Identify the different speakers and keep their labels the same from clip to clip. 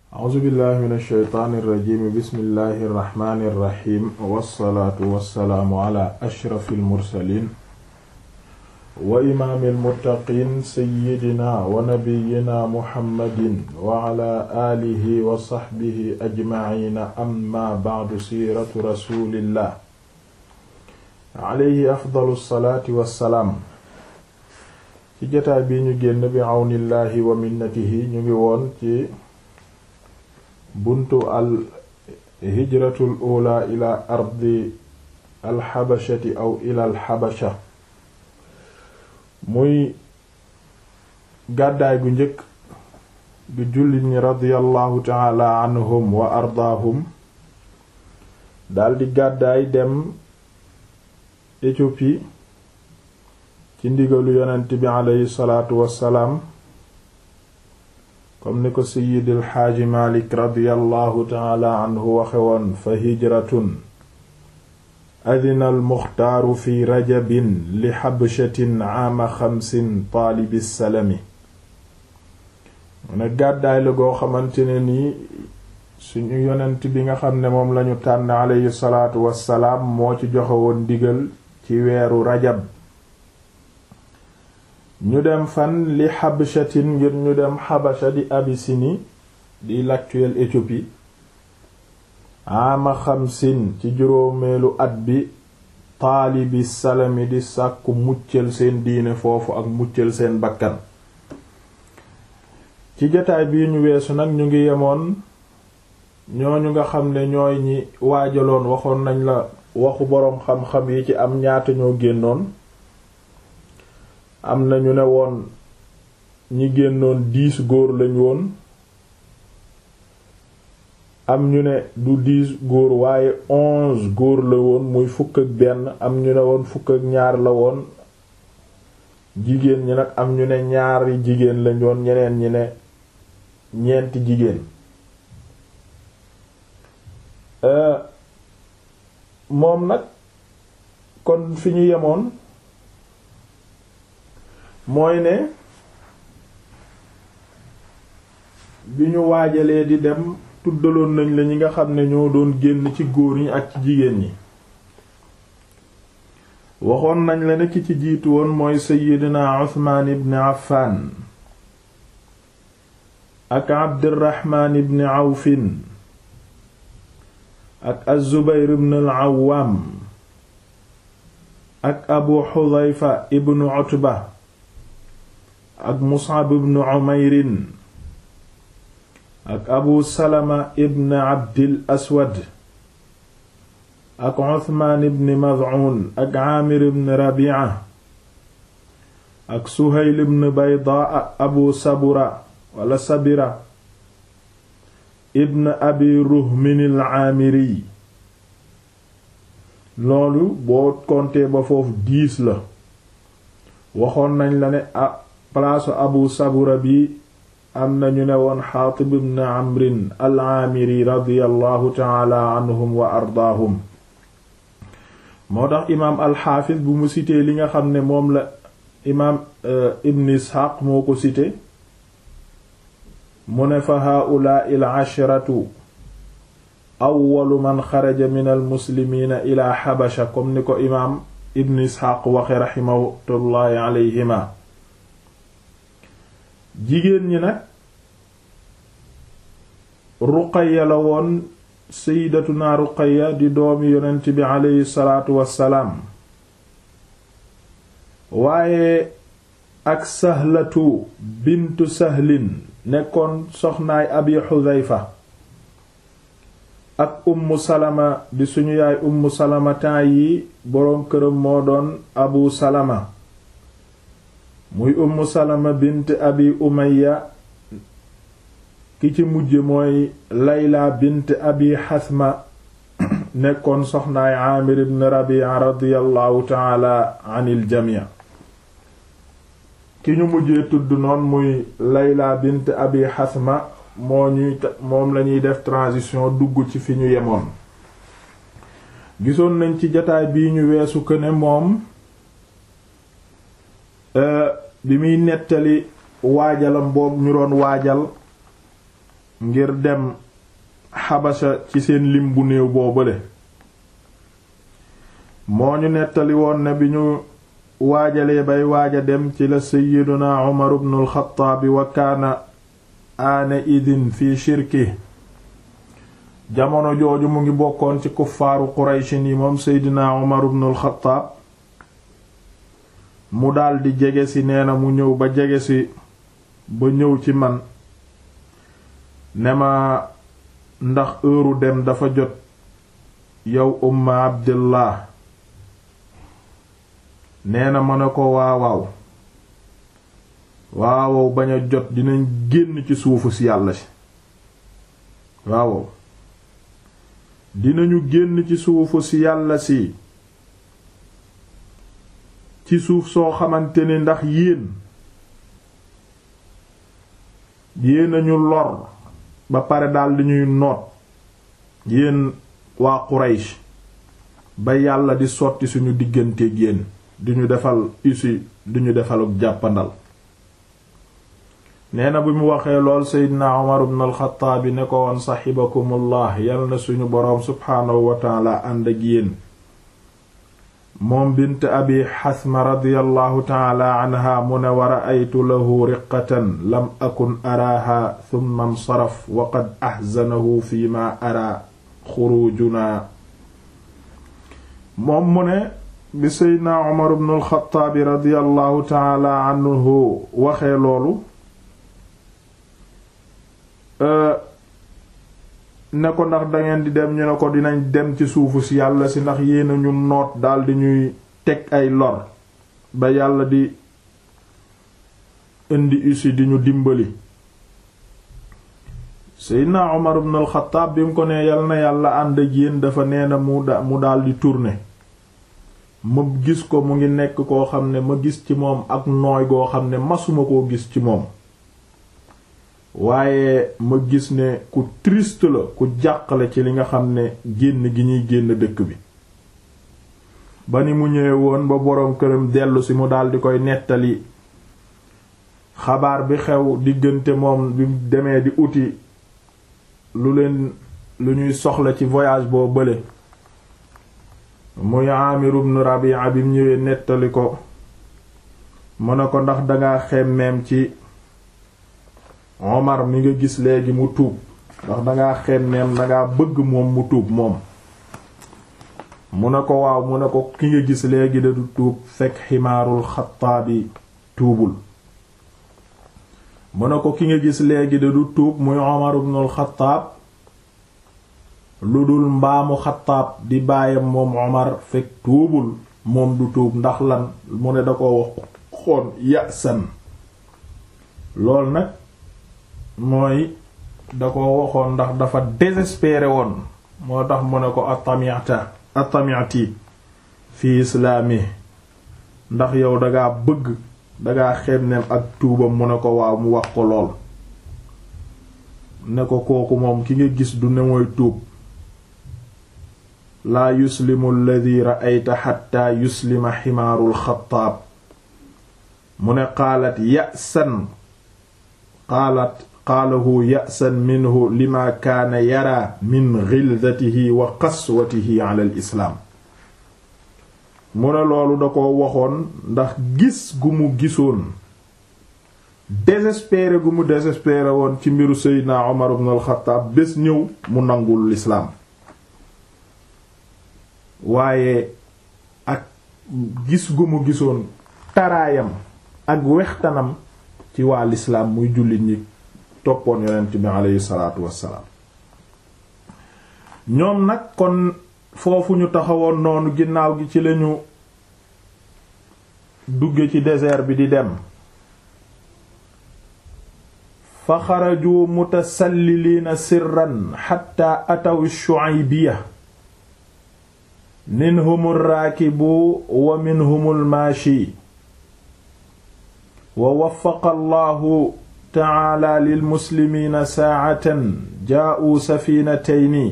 Speaker 1: a'uuzu billahi min alsheytaani irrajimi bismillahi irrahmani irrahim wassalaatu wassalaamu ala ashrafi almursalin wa imaami almuttaqiin sayyidina wa nabiyina muhammadin wa ala aalihi wa saxbihi ajmaciina amma bacdu siiratu rasulillah alayhi afdalu salaati wassalaam ci jotaay bi ñu génn bi awnillahi wa minnatihi ñu ngi woon ci buntu al hijratul ula ila ardi alxabashati aw ila alxabasha muy gàddaay gu njëkk gu jullit ñi radiyallahu taala anhum wa ardaahum daldi gàddaay dem Éthiopie ci ndigalu yonent bi aleyhi salaatu wassalaam comme ni ko Seyyidil Xaaji Malik radiyallahu taala anhu waxe woon fa hijratun adina almuxtaaru fi rajabin li xabshatin aama xamsin taalibi salami mu ne gàddaay la goo xamante ne nii suñu yonent bi nga xam ne moom lañu tànn aleyhi salaatu wassalaam moo ci joxe woon ndigal ci weeru rajab ñu dem fan li xabshatin ngir ñu dem xabasha di Abyssinie di l'actuelle Éthiopie ama xamsin ci juróomeelu at bi taalibi salami di sàkku muccal seen diine foofu ak muccal seen bakkan ci jotaay bii ñu weesu nag ñu ngi yemoon ñooñu nga xam ne ñooy ñi waajaloon waxoon nañ la waxu boroom xam-xam yi ci am ñaata ñoo génnoon am na ñu ne woon ñi génnoon dix góor lañ woon am ñu ne du dix góor waaye onze góor la woon muy fukk ak benn am ñu ne woon fukk ak ñaar la woon jigéen ñi nag am ñu ne ñaari jigéen lañ woon ñeneen ñi ne ñeenti jigéen moom nag kon fi ñu yemoon mooy ne bi ñu waajalee di dem tuddaloon nañ la ñi nga xam ne ñoo doon génn ci góor ñi ak ci jigéen ñi waxoon nañ la ne ki ci jiitu woon mooy Seyyidina Usmaan ibn Affan ak Abdurrahmaan ibn Awfin ak Az-Zubayr ibn al-Awwam ak Abu Hudhayfa ibn Utba ak Mus'ab ibn Umayrin ak Abu Salama ibn Abdil Aswad ak Uthman ibn Maz'un ak Aamir ibn Rabi'a ak Suhayl ibn Baydaa Abu Sabura wala Sabira ibn Abi Ruhmin al-Aamiri loolu boo compter ba foofu dix la waxoon nañ la ne ah palaasu abu sabura bi am na ñu ne woon xaatib ibn amrin al-aamiri radiyallahu taala anhum wa ardaahum moo tax imaam alxaafis bu mu cité li nga xam ne moom la imaam ibn isxaaq moo ko cité mu ne fa haa'ulaa'i al-ashratu awwalu man xaraja min almuslimiina ila xabasha comme ni ko imaam ibn isxaaq waxe raximatullaahi alayhima jigéen ñi nag ruqaya la woon sayyidatuna ruqaya di doomi yonent bi aleyhi salaatu wassalaam waaye ak sahlatu bintu sahlin nekkoon soxnaay abi xudayfa ak ummu salama di suñu yaay ummu salama temps yi boroom këram moo doon abu salama muy ummu salama bint abi umaya ki ci mujj mooy layla bint abi xasma nekkoon soxnaay aamir ibn rabia radiyallahu taala anil jamii ki ñu mujjee tudd noon muy layla bint abi xasma moo ñuy moom lañuy def transition dugg ci fi ñu yemoon gisoon nañ ci jataay bii ñu weesu ko ne moom bi muy nettali waajalam boobu ñu doon waajal ngir dem xabasa ci seen lim bu néew boobale moo ñu nettali woon ne bi ñu waajalee bay waaja dem ci la sayyiduna Umar ibn al-Khattab wa kaana aana idin fi shirki jamono jooju mu ngi bokkoon ci kuffaaru Qurayshin yi moom seydina Umar ibn al-Khattab mu daldi jege si nee na mu ñëw ba jege si ba ñëw ci man ne ma ndax heure dem dafa jot yow umma abdillah nee na ma ne ko waawaaw waawow bañ a jot dinañ génn ci suufu si yàlla si waawow dinañu génn ci suufu si yàlla si ci suuf soo xamante ni ndax yéen yéenañu lor ba pare daldi ñuy noot yéen waa Quraysh ba yàlla di sotti suñu digganteeg yéen duñu defal usi duñu defaluk jàppandal nee na bi mu waxee lool seydina Umar ibn al-Khattab ne ko woon saxibakumullah yal na suñu boroom subhaanahu wa taala ànd ak yéen moom bint abi xasma radiyallahu taala anha mu ne wa ra'aytu lahu riqatan lam akun araaha thumma nsaraf wa qad axzanahu fi ma ara xurujuna moom mu ne bi seydna Umar ibn al-Khattab radiyallahu taala anhu waxee loolu ne ko ndax dangeen di dem ñu ne ko dinañ dem ci suufu si yàlla si ndax yéena ñu noot daldi ñuy teg ay lor ba yàlla di indi usi di ñu dimbali seydna Umar ibn al-Khattab bi mu ko nee yal na yàlla ànd ak yéen dafa nee na mu da mu daldi tourner ma gis ko mu ngi nekk koo xam ne ma gis ci moom ak nooy goo xam ne masuma koo gis ci moom waaye ma gis ne ku triste la ku jàqale ci li nga xam ne génn gi ñuy génn dëkk bi ba ni mu ñëwee woon ba boroom këram dellu si mu daldi koy nettali xabaar bi xew diggante moom bi demee di uti lu leen lu ñuy soxla ci voyage boo bële muy Amir ibn Rabi'a bi mu ñëwee nettali ko mu ne ko ndax danga xemmeem ci Omar mi nga gis léegi mu tuub ndax dangaa xemmeem dangaa bëgg moom mu tuub moom mu ne ko waaw mu ne ko ki nga gis léegi da du tuub fekk ximaarul xataabi tuubul mu ne ko ki nga gis léegi da du tuub muy Omar ibnul Xattaab lu dul mbaamu Xattaab di baayam moom Omar fekk tuubul moom du tuub ndax lan mu ne da ko wax xoon yasan lool nag mooy da ko waxoon ndax dafa désespéré woon moo tax mu ne ko atamiata atamiati fi islaami ndax yow dangaa bëgg dangaa xemneem ak tuubam mu ne ko waaw mu wax ko lool ne ko kooku moom ki nga gis du ne mooy tuub laa yuslimu alladi ra'ayta xatta yuslima ximaarul xattaab mu ne qaalat ya'san qaalat qaalahu ya'san minhu lima kaana yara min ghilzatihi wa qaswatihi ala al islaam mu ne loolu da ko waxoon ndax gis gu mu gisoon désespéré gu mu désespéré woon ci mbiru seydina Omar ibn al-Khattab bés ñëw mu nangul lislaam waaye ak gis gu mu gisoon taraayam ak wextanam ci waa lislaam muy jullit ñi toppoon yonent bi aleyhi salaatu wassalaam ñoom nag kon foofu ñu taxawoon noonu ginnaaw gi ci lañu dugge ci désert bi di dem fa xaraju mutasalliliina sirran xatta ataw shu'aybiya minhum raakibu wa minhum almaashi wa waffaqa allahu taala lilmuslimiina saacatan jaa'uu safiinatayni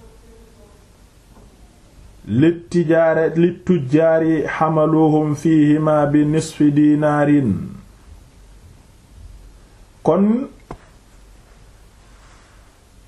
Speaker 1: littijaare littujjaari xamaluhum fiihima bi nisfi diinaarin kon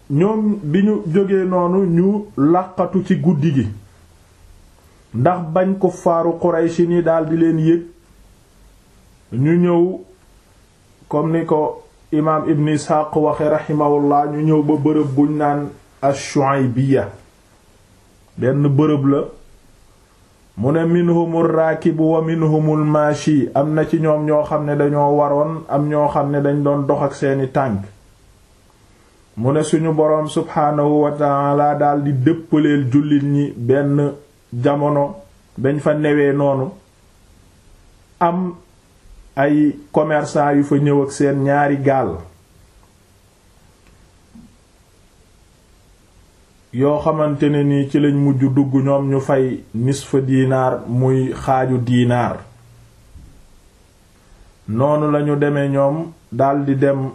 Speaker 1: ñoom bi ñu jógee noonu ñu làqatu ci guddi gi ndax bañ ko faaru Quraysh ni daldi leen yëg ñu ñëw comme ni ko imaam Ibn Ishaq waxe raximahullah ñu ñëw ba bërëb buñ naan ash-Shu'aybiyya benn bërëb la mu ne minhumul raakibu wa minhumul maashi am na ci ñoom ñoo xam ne dañoo waroon am ñoo xam ne dañ doon dox ak seeni tànk mu ne suñu boroom subhaanahu wa ta'ala daldi dëppaleel jullit ñi benn jamono dañ fa newee noonu am ay commerçant yu fa ñëw ak seen ñaari gaal yoo xamante ne nii ci lañ mujj dugg ñoom ñu fay nisfa diinaar muy xaaju diinaar noonu lañu demee ñoom daldi dem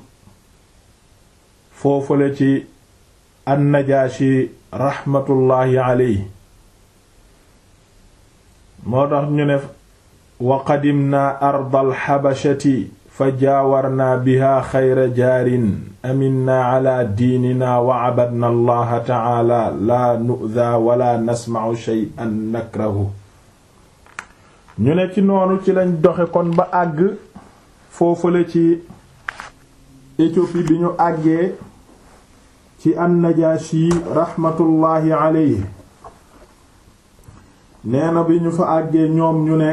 Speaker 1: foofale ci annajaashi raxmatullaahi aleyhi moo tax ñu ne wa qadimna ardal xabashati fa jaawarna biha xayra jaarin aminna ala diinina wa abadna allaha taala laa nu'da wala nasma'u shay'an nakrahu ñu ne ci noonu ci lañ doxe kon ba àgg foofale ci Éthiopie bi ñu àggee ci annajaashi raxmatullaahi aleyhi nee na bi ñu fa àggee ñoom ñu ne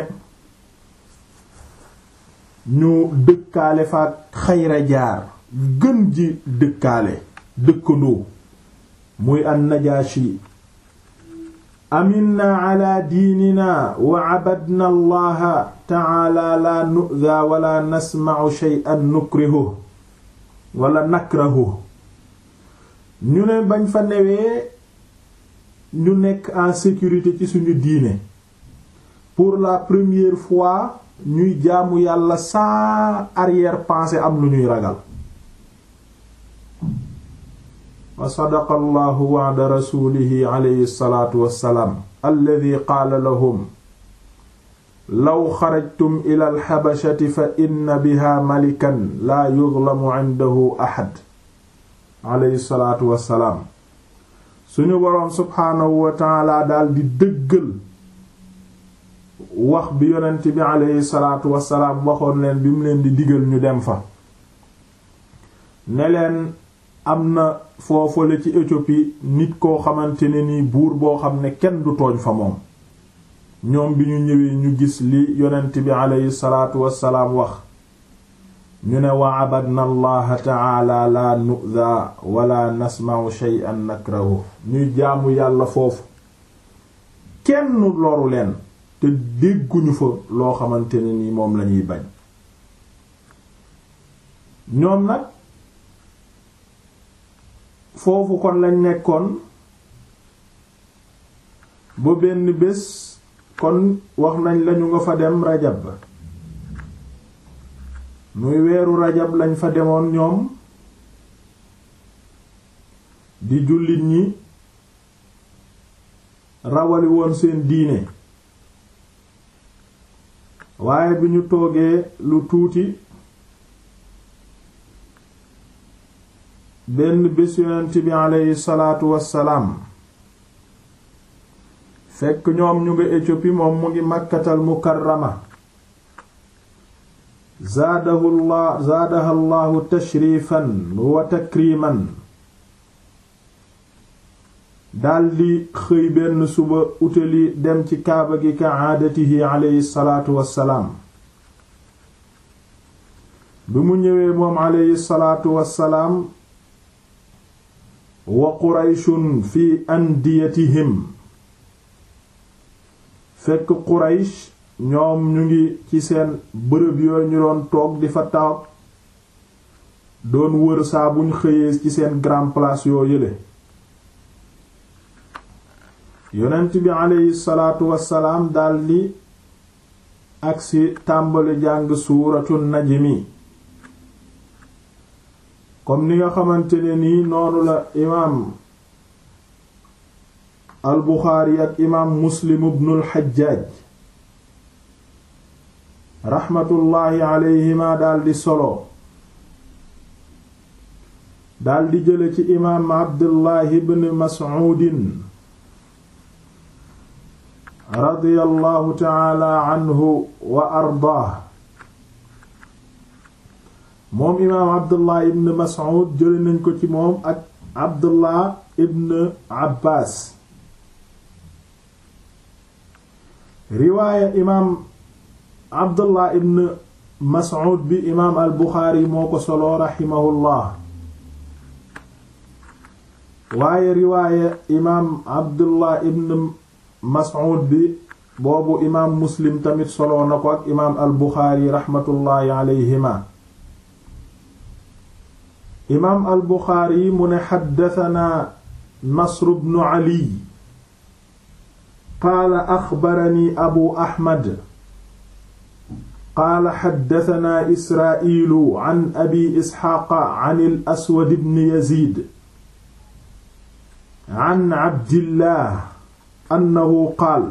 Speaker 1: ñu dëkkaale fa xayra jaar gën ji dëkkaale dëkkandoo muy annajaashi aminna ala diinina wa abadna allaha taala la nu'da wala nasma'u shay'an nukrihu wala nakrahu ñu ne bañ fa newee ñu nekk en sécurité ci suñu diine pour la première fois ñuy jaamu yàlla sans arrière-pensée am lu ñuy ragal wa sadaqa allahu wa'da rasulihi alayhi salatu wassalaam alladi qaala lahum law xarajtum ila alxabashati fa inna biha malikan laa yuzlamu indahu ahad alayhi salatu wassalaam suñu boroom subhaanahu wa taala daal di dëggal wax bi yonent bi aleyhi salaatu wasalaam waxoon leen bi mu leen di digal ñu dem fa ne leen am na foofale ci Éthiopie nit koo xamante ne nii buur boo xam ne kenn du tooñ fa moom ñoom bi ñu ñëwee ñu gis li yonent bi aleyhi salaatu wasalaam wax ñu ne wa abadna allaha taala la nu'da wala nasma'u shay'an nakrahu ñuy jaamu yàlla foofu kenn loru leen te dégguñu fa loo xamante ne ni moom lañuy bañ ñoom nag foofu kon lañ nekkoon ba benn bés kon wax nañ lañu nga fa dem rajab muy weeru rajab lañ fa demoon ñoom di jullit ñi rawali woon seen diine waaye bi ñu toogee lu tuuti benn bés yonent bi aleyhi salaatu wassalaam fekk ñoom ñu nga Éthiopie moom mu ngi Makkatal Mukarrama zaadahu llah zaadaha llahu tashrifan wa takriman daldi xëy benn suba utali dem ci kaaba gi ka aadatihi aleyhi salaatu wassalaam bi mu ñëwee moom aleyhi salaatu wassalaam wa qurayshun fi andiyatihim fekk quraysh ñoom ñu ngi ci seen bërëb yooyu ñu doon toog di fa taw doon wër saa buñ xëyee ci seen grand place yoo yële yonent bi aleyhi salaatu wassalaam daldi agsi tàmbali jàng suuratu najmi comme ni nga xamante ne nii noonu la imaam al buxaari ak imaam muslim ibnul xajjaaj raxmatullaahi aleyhima daldi solo daldi jële ci imaam abdullahi ibn mas'uudin radiyallahu taala anhu wa ardaah moom imaam abdullah ibn mas'ud jële nañ ko ci moom ak abdullah ibn abbaas riwaaya imaam abdullah ibn mas'ud bi imaam al buxaari moo ko solo raximahullah waaye riwaaya imaam abdullah ibn mas'ud bi boobu imaam muslim tamit solo na ko ak imaam al buxaari raxmatullaahi alayhima imaam al buxaari mu ne xaddatanaa nasru bnu ali qaala axbarani abu ahmad qaala xaddatanaa israa'iilu an abi isxaaqa an al aswad bni yaziid an abdillah annahu qaal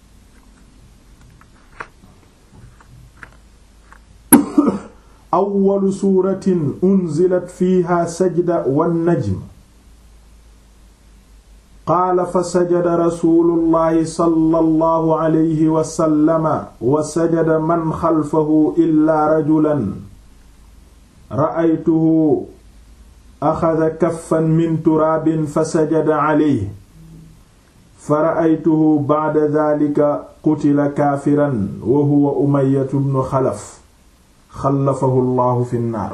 Speaker 1: awwalu suuratin unzilat fiiha sajda wannajm qaala fa sajada rasuulullahi sallallahu alayhi wa sallama wa sajada man xalfahu illaa rajulan ra'aytuhu axada kaffan min turaabin fa sajada alayhi fa ra'aytuhu ba'da daalika qutila kaafiran wa huwa umayyatu bnu xalaf xalafahu llahu fi nnaar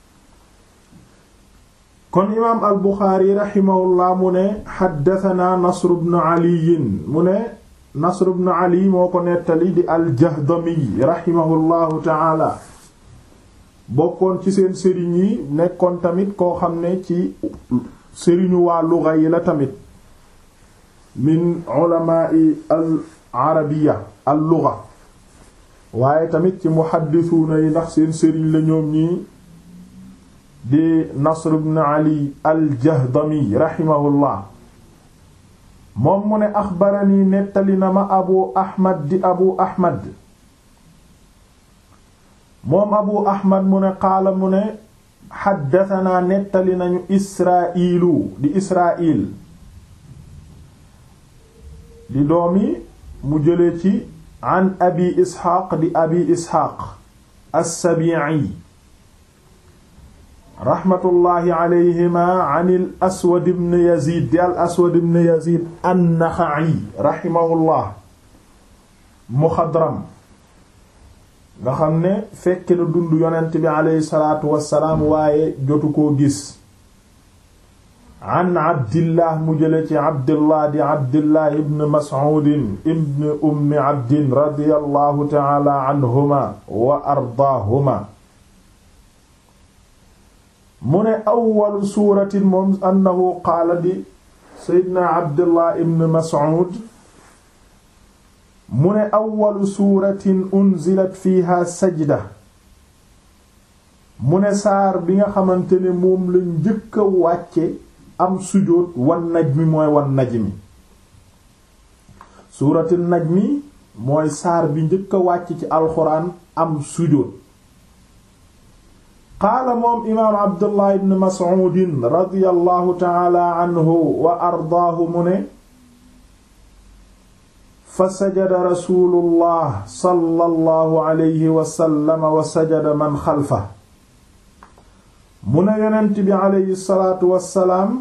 Speaker 1: kon imaam al buxaari raximahullah mu ne xaddatanaa nasru bnu aliyin mu ne nasru bnu ali moo ko nettali di aljahdami raximahullahu taala bokkoon ci seen sëriñ yi nekkoon tamit koo xam ne ci sëriñu waa luga yi la tamit min ulamaai al arabiya al luga waaye tamit ci muhaddisuuna yi ndax seen sëriñ la ñoom ñii di nasr ibn ali aljahdami raximahullah moom mu ne axbarani nettali na ma abu ahmad di abu ahmad moom abu ahmad mu ne qaala mu ne xaddatanaa nettali nañu israilu di israil di doomi mu jële ci an abi isxaaq di abi isxaaq assabiici raxmatullahi alayhima an al aswad ibn yazid di al aswad ibn yazid annaxaci raximahullah muxadram nga xam ne fekk na dund yonent bi aleyhi salaatu wassalaam waaye jotu koo gis an abdillah mu jële ci abdillah di abdillah ibn mas'udin ibn ummi abdin radiyallahu ta'ala anhuma wa ardaahuma mu ne awwalu suuratin moom annahu qaala di seydna abdillah ibn mas'ud mu ne awwalu suuratin unzilat fiiha sajda mu ne saar bi nga xamante ne moom la njëkk a wàcce am sujóot wan najmi mooy wan najmi suuratu najmi mooy saar bi njëkk a wàcc ci alxuraan am sujóot qaala moom imaam abdullah ibn mas'uudin radiyallahu taala anhu wa ardaahu mu ne fa sajada rasulullah sallallahu alayhi wa sallam wa sajada man xalfa mu ne yonent bi aleyhi salaatu wassalaam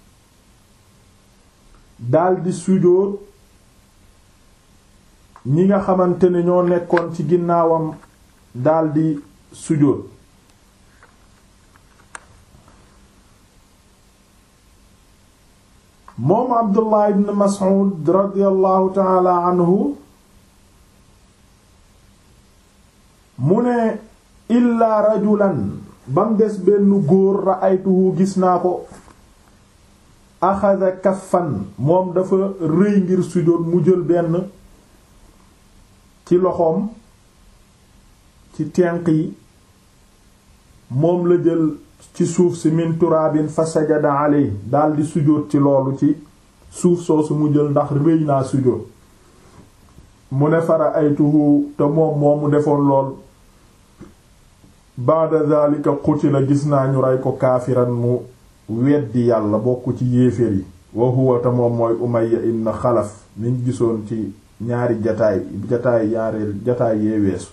Speaker 1: daldi sujóot ñi nga xamante ne ñoo nekkoon ci ginnaawam daldi sujóot moom abdullah ibn mas'ud radiyallahu taala anhu mu ne illaa rajulan bam des benn góor ra'aytuhu gis naa ko axada kaffan moom dafa rëy ngir sujjóot mu jël benn ci loxoom ci tenq yi moom la jël ci suuf si min turaabin fa sajada aley daldi sujjóot ci loolu ci suuf soosu mu jël ndax rëy naa sujjóot mu ne fara aytuhu te moom moomu defoon lool baada dhalika qutila gis naa ñu rey ko kaafiran mu weddi yàlla bokk ci yéeféer yi wa huwa ta moom mooy Umayya ibn Xalaf niñ gisoon ci ñaari jataay jataay ñaari jataay yee weesu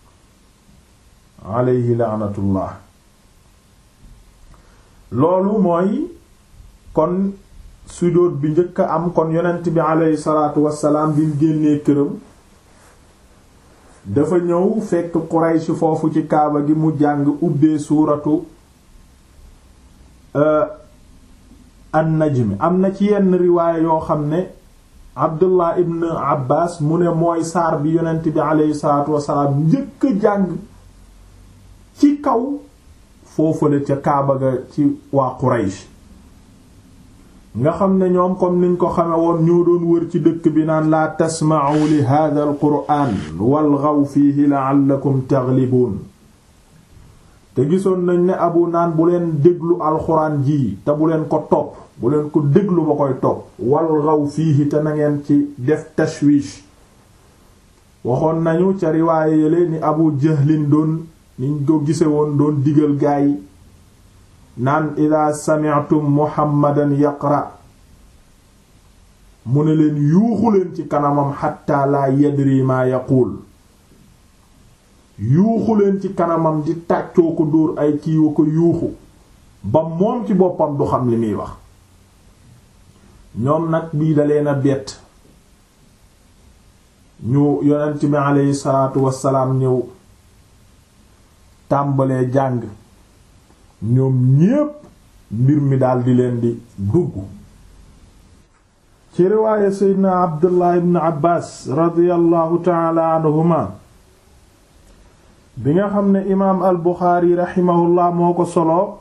Speaker 1: alayhi laanatullah loolu mooy kon sujjóot bi njëkk a am kon yonent bi alayhi salaatu wassalaam bi mu génnee këram dafa ñëw fekk Quraysh foofu ci kaaba gi mu jàng ubbee suuratu an-Najm am na ci yenn riwaaya yoo xam ne Abdullah ibn Abbas mu ne mooy saar bi yonent bi alayhi salaatu wassalaam njëkk a jàng ci kaw foofale ca kaaba ga ci waa Quraysh nga xam ne ñoom comme niñ ko xame woon ñoo doon wër ci dëkk bi naan laa tasma'u li hadha al qur'an walghaw fihi la'allakum taghlibun te gisoon nañ ne abu naan bu leen déglu alxuraan ji te bu leen ko topp bu leen ko déglu ba koy topp walghaw fihi te na ngeen ci def tashwish waxoon nañu ca riwaaye yële ni abu jahlin doon niñ ko gise woon doon digal gaay naan ida sami'tum muhammadan yaqra mu ne leen yuuxu leen ci kanamam xatta laa yadri maa yaquul yuuxu leen ci kanamam di tàccoo ko dóor ay kiiwa ko yuuxu ba moom ci boppam du xam li muy wax ñoom nag bii da leen a bett ñu yonent bi aleyhi salaatu wassalaam ñëw tàmbalee jàng ñoom ñépp mbir mi daldi leen di dugg ci riwaaya seydna abdullah ibn abbas radiyallahu taala anhuma bi nga xam ne imaam al buxaari raximahullah moo ko solo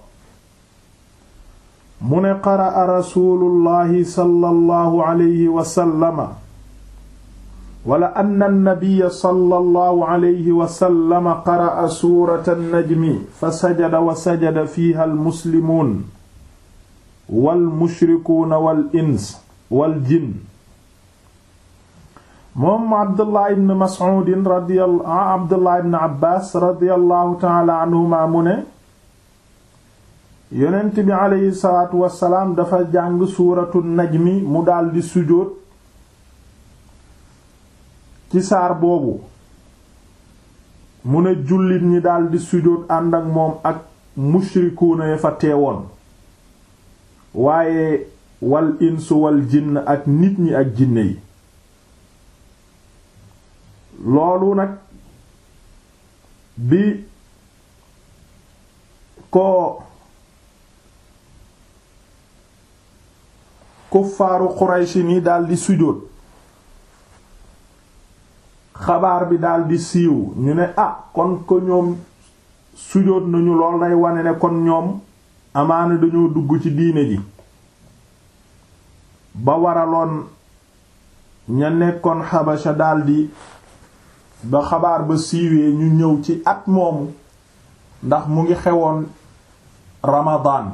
Speaker 1: mu ne qaraa rasuulullahi sallallahu alayhi wa sallama wala anna nabiyya sallallahu alayhi wa sallam qara'a suurata najmi fa sajada wa sajada fiiha almuslimuun wal mushrikuuna wal ins wal jinn moom Abdullah ibn Mas'uud radiyallahu Abdullah ibn Abbaas radiyallahu ta'ala anhuma mu ne yonent bi aleyhi salaatu wa salaam dafa jàng suuratu najmi mu daldi sujjóot ci saar boobu mu ne jullit ñi daldi sujjóot ànd ak moom ak mushrikuuna ya fa teewoon waaye wal insu wal jinn ak nit ñi ak jinne yi loolu nag bi ko kuffaaru Qurayshi ni daldi sujjóot xabaar bi daldi siiw ñu ne ah kon ko ñoom sujóot nañu lool day wane ne kon ñoom amaana dañoo dugg ci diine ji ba waraloon ña nekkoon xabasha daldi ba xabaar ba siiwee ñu ñëw ci at moomu ndax mu ngi xewoon ramadaan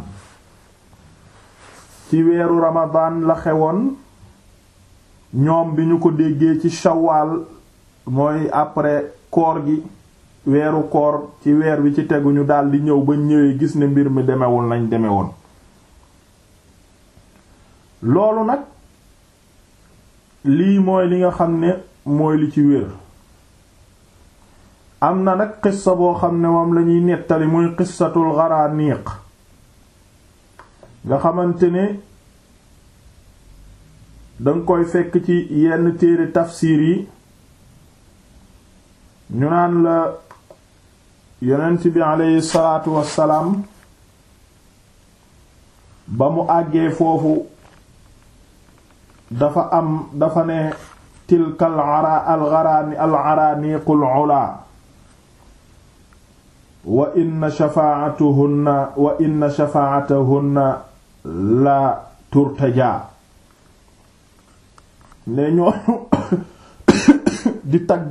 Speaker 1: ci weeru ramadaan la xewoon ñoom bi ñu ko déggee ci shawaal mooy après koor gi weeru koor ci weer wi ci tegu ñu daldi ñëw ba ñëwee gis ne mbir mi demewul nañ deme woon loolu nag lii mooy li nga xam ne mooy li ci wér am na nag xissa boo xam ne moom lañuy nettali muy xissatul gharaniq nga xamante ne danga koy fekk ci yenn téere tafsiir yi ñu naan la yonent bi aleyhi salaatu wassalaam ba mu àggee foofu dafa am dafa ne tilka al ara al gharani al araniqul ula wa inna shafaa'atuhunna wa inna shafaa'atuhunna la turtaja ne ñooñu di tagg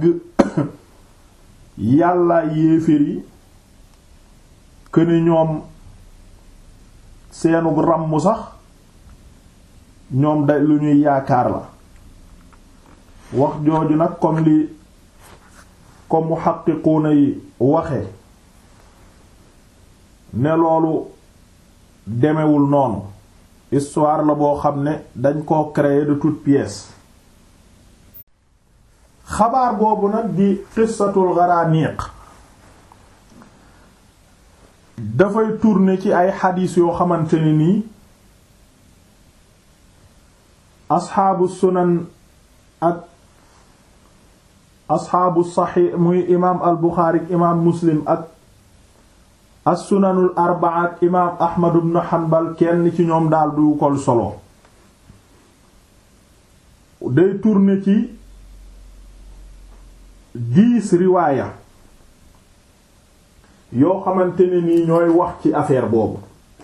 Speaker 1: yàlla yéeféer yi këni ñoom seenu ràmm sax ñoom da lu ñuy yaakaar la wax jooju nag comme li comme muhaqqiquuna yi waxe ne loolu demewul noonu histoire la boo xam ne dañ koo créer de toutes pièces xabaar boobu nag di qissatul gharaniq dafay tourner ci ay xadiis yoo xamante ne nii asxaabu sunan ak asxaabu saxiix muy imaam al buxaari imaam muslim ak as sunanul arbaa ak imaam ahmad ibn hanbal kenn ci ñoom daal du kol solo day tourner ci dix riwaaya yoo xamante ne nii ñooy wax ci affaire boobu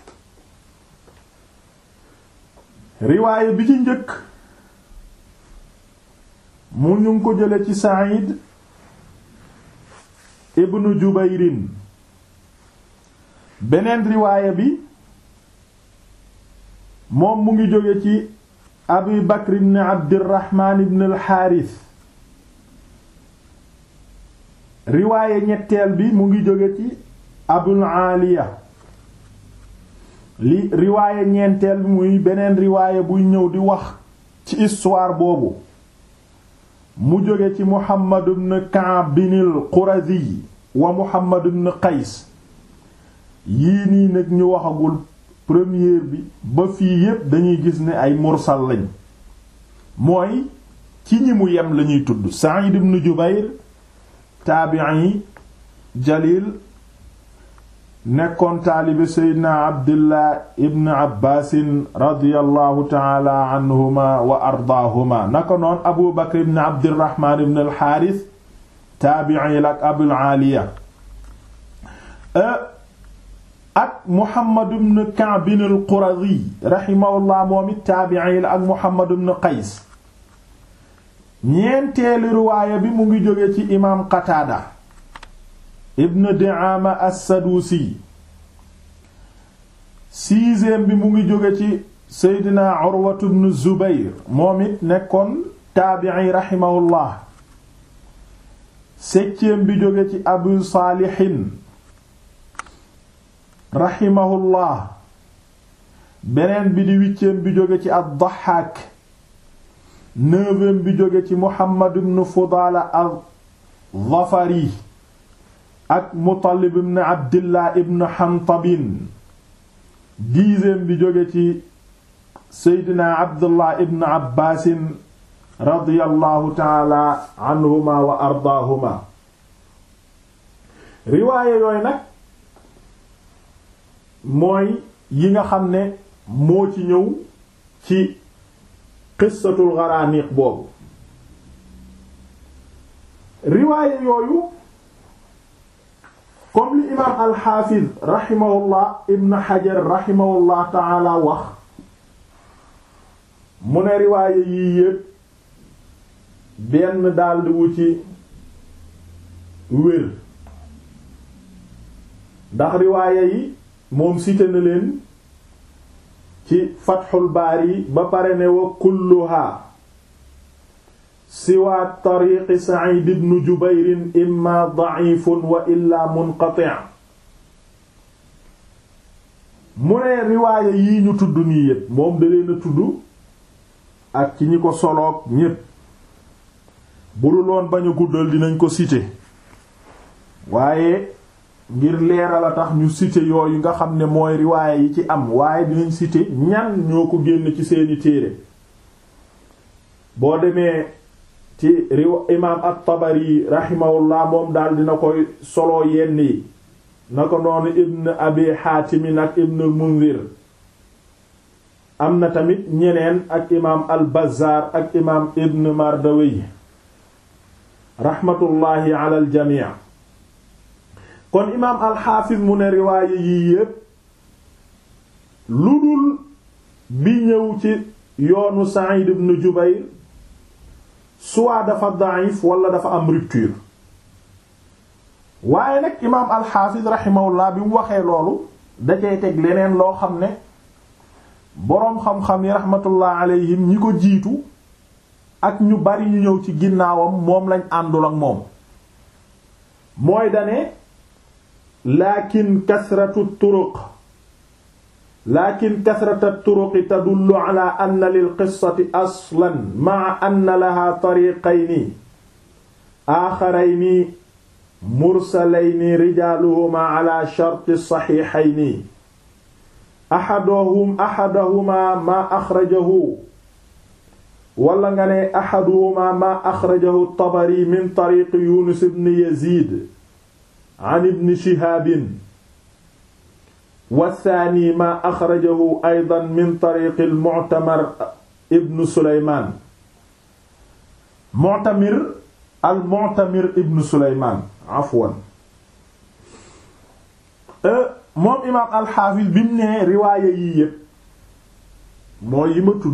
Speaker 1: riwaaya bi ci njëkk mu ñu ngi ko jële ci Sa'id ibnu Jubayrin beneen riwaaya bi moom mu ngi jóge ci Abi Bakr ibn Abdirahman ibn al-Harith riwaaya ñetteel bi mu ngi jóge ci Abul Aliya li riwaaya ñeenteel bi muy beneen riwaaya buy ñëw di wax ci histoire boobu mu jóge ci Muhammad ibn Ka'b bin al-Qurazi wa Muhammad ibn Qays yii nii nag ñu waxagul première bi ba fii yépp dañuy gis ne ay mursal lañ mooy ci ñi mu yem lañuy tudd Sa'id ibn Jubayr taabi'i jalil nekkoon taalibe seydna abdillah ibn abbaasin radiallahu taala anhuma wa ardaahuma naka noon abu bakr ibn abdirahman ibn alxaaris taabi'i la ak abul aaliya ak muhammad ibn ka'b al qurazi rahimahullah moom it taabi'i la ak muhammad ibn qays ñeenteelu riwaaya bi mu ngi jóge ci imaam qataada ibn di'ama as-sadusi sixième bi mu ngi jóge ci seydina urwatu ibn zubayr moom it nekkoon taabi'i rahimahullah septième bi jóge ci abu saalihin rahimahullah beneen bi di huitième bi jóge ci ad-Dahhaak neuvième bi jóge ci Muhammad ibn Fudala al-Zafari ak Mutallib ibn Abdillah ibn Hantabin dixième bi jóge ci Seydina Abdullah ibn Abbaasin radiyallahu taala anhuma wa ardaahuma riwaaye yooyu nag mooy yi nga xam ne moo ci ñëw ci qissatul gharaniq boobu riwaaye yooyu comme li imaam alxaafiz raximahullah ibn xajar raximahullah taala wax mu ne riwaaye yii yépp benn daldi wu ci wér ndax riwaaye yi moom cité na leen ci fatxul baari ba pare ne wa kulluha siwa tariqi sa'id ibn jubayr imma da'ifun wa illa munqati' mu ne riwaaye yii ñu tudd nii yépp moom da leen a tudd ak ci ñi ko soloog ñépp bu dul woon bañ a guddal dinañ ko cité waaye ngir leeral a tax ñu cité yooyu nga xam ne mooy riwaaye yi ci am waaye dinañ cité ñan ñoo ko génn ci seeni téere boo demee ci riw imaam at-Tabari rahimahullah moom daal dina koy solo yenn yi na ko noonu ibn abi Haatim ak ibn Munzir am na tamit ñeneen ak imaam al-Bazzaar ak imaam ibn Mardawayh rahmatullahi ala al-jamii kon imaam alxaafis mu ne riwaaye yii yépp lu dul bi ñëw ci yoonu Sa'id ibn Jubayr soit dafa da'if wala dafa am rupture waaye nag imaam alxaafis raximahullah bi mu waxee loolu da cay teg leneen loo xam ne boroom xam-xam yi raxmatullah alayhim ñi ko jiitu ak ñu bari ñu ñëw ci ginnaawam moom lañ àndul ak moom mooy dane lakin kasratu turuq lakin kasrata turuqi tadullu ala anna lil qissati aslan ma'a anna laha tariqayni aaxarayni mursalayni rijaaluhuma ala sharti saxiixayni axaduhum axaduhuma maa axrajahu wala nga ne axaduhuma maa axrajahu tabari min tariqi yunus ibn yazid an ibn shihaabin wasaani maa axrajahu aydan min tariqi al-mu'tamar ibn suleymaan mu'tamir al-mu'tamir ibn suleymaan afwan moom imaam alxaafis bi mu nee riwaaya yii yépp mooy yi ma tudd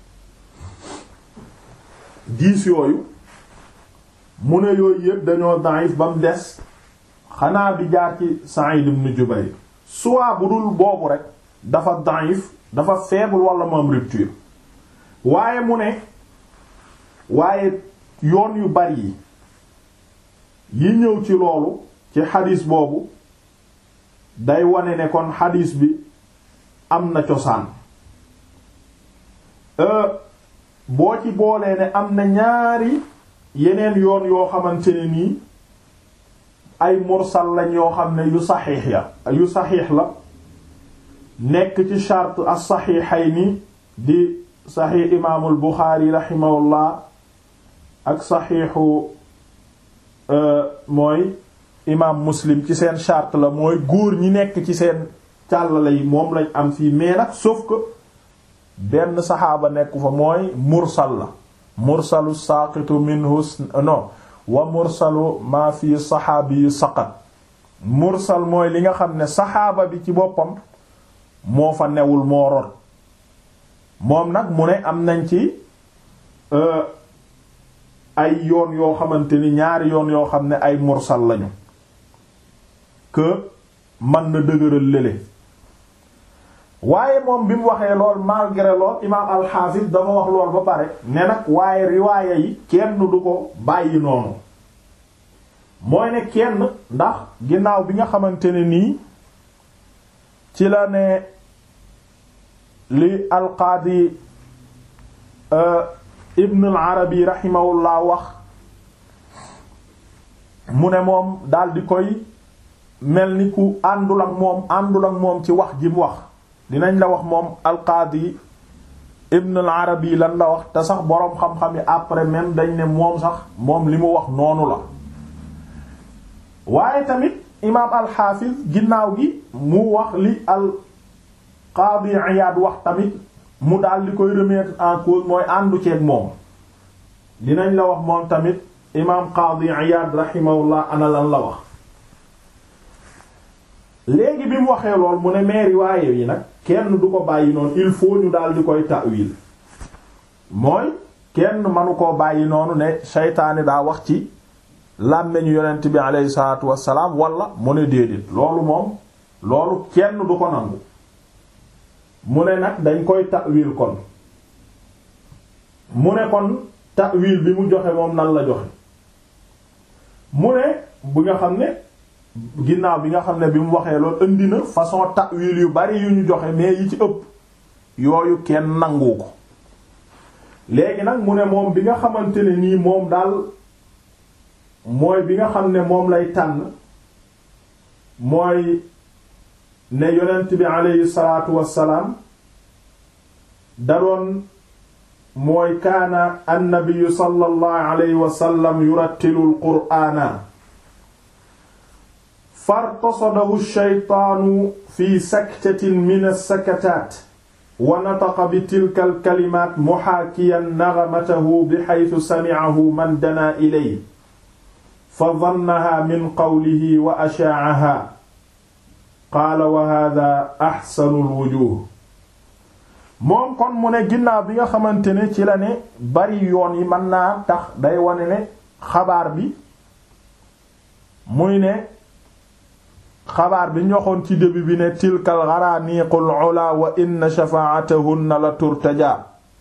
Speaker 1: diis yooyu mu ne yooyu yépp dañoo daif ba mu des xanaa bi jaar ci Sa'id ibn Jubayr soit bu dul boobu rek dafa daif dafa faible wala moom rupture waaye mu ne waaye yoon yu bari yi yi ñëw ci loolu ci xadiis boobu day wane ne kon xadiis bi am na cosaan boo ci boolee ne am na ñaari yeneen yoon yoo xamante ne nii ay mursal lañ yoo xam ne yu saxiix ya yu saxiix la nekk ci charte as-saxiixayni di saxiix imaamul Buxaari raximahullah ak saxiixu mooy imaam muslim ci seen charte la mooy góor ñi nekk ci seen càllale yi moom lañ am fii mais nag sauf que benn saxaaba nekku fa mooy mursal la mursalu saaqitu minhu non wa mursalu maa fi saxaabi yu saqat mursal mooy li nga xam ne saxaaba bi ci boppam moo fa newul moo rot moom nag mu ne am nañ ci ay yoon yoo xamante ni ñaari yoon yoo xam ne ay mursal lañu que mën na dëgëral lële waaye moom bi mu waxee lool malgré lool imaam alxaafis dafa wax lool ba pare ne nag waaye riwaaya yi kenn du ko bàyyi noonu mooy ne kenn ndax ginnaaw bi nga xamante ne nii ci la ne li alqaadi ibn al arabi rahimahullah wax mu ne moom dal di koy mel ni ku àndul ak moom àndul ak moom ci wax ji mu wax dinañ la wax moom alqaadi ibn al arabi lan la wax te sax boroom xam-xam yi après même dañ ne moom sax moom li mu wax noonu la waaye tamit imaam alxaafiz ginnaaw gi mu wax li al qaadi Iyaad wax tamit mu daal di koy remettre en cause mooy àndu ceeg moom dinañ la wax moom tamit imaam qaadi Iyaad rahimahullah ana lan la wax léegi bi mu waxee lool mu ne mais riwaaye yi nag kenn du ko bàyyi noonu il faut ñu daal di koy ta'wil mooy kenn manu koo bàyyi noonu ne seytaane daa wax ci làmmeñu yonent bi aleyhi salaatu wassalaam wala mu ne déedéet loolu moom loolu kenn du ko nangu mu ne nag dañ koy ta'wil kon mu ne kon ta'wil bi mu joxe moom nan la joxe mu ne bu nga xam ne ginnaaw bi nga xam ne bi mu waxee loolu indi na façon ta'wil yu bari yu ñu joxe mais yi ci ëpp yooyu kenn nangu ko léegi nag mu ne moom bi nga xamante ne nii moom daal mooy bi nga xam ne moom lay tànn mooy ne yonent bi aleyhi salaatu wassalaam da doon mooy kaana annabiyu sallallahu alayhi wa sallam yurattilu alqur'aana fartasadahu shaytaanu fi saktatin min as-sakataat wa nataqa bi tilka al-kalimaat muhaakiyan nagamatahu bihaythu sami'ahu man danaa ilayhi fa dannahaa min qawlihi wa ashaa'ahaa qaala wa haadaa ahsanul wujuuh moom kon mu ne ginnaaw bi nga xamante ne ci la ne bari yoon yi mën naa tax day wane ne xabaar bi muy ne xabaar bi ñu waxoon ci début bi ne tilkal gharaniqul ula wa inna shafaatahunna la turtaja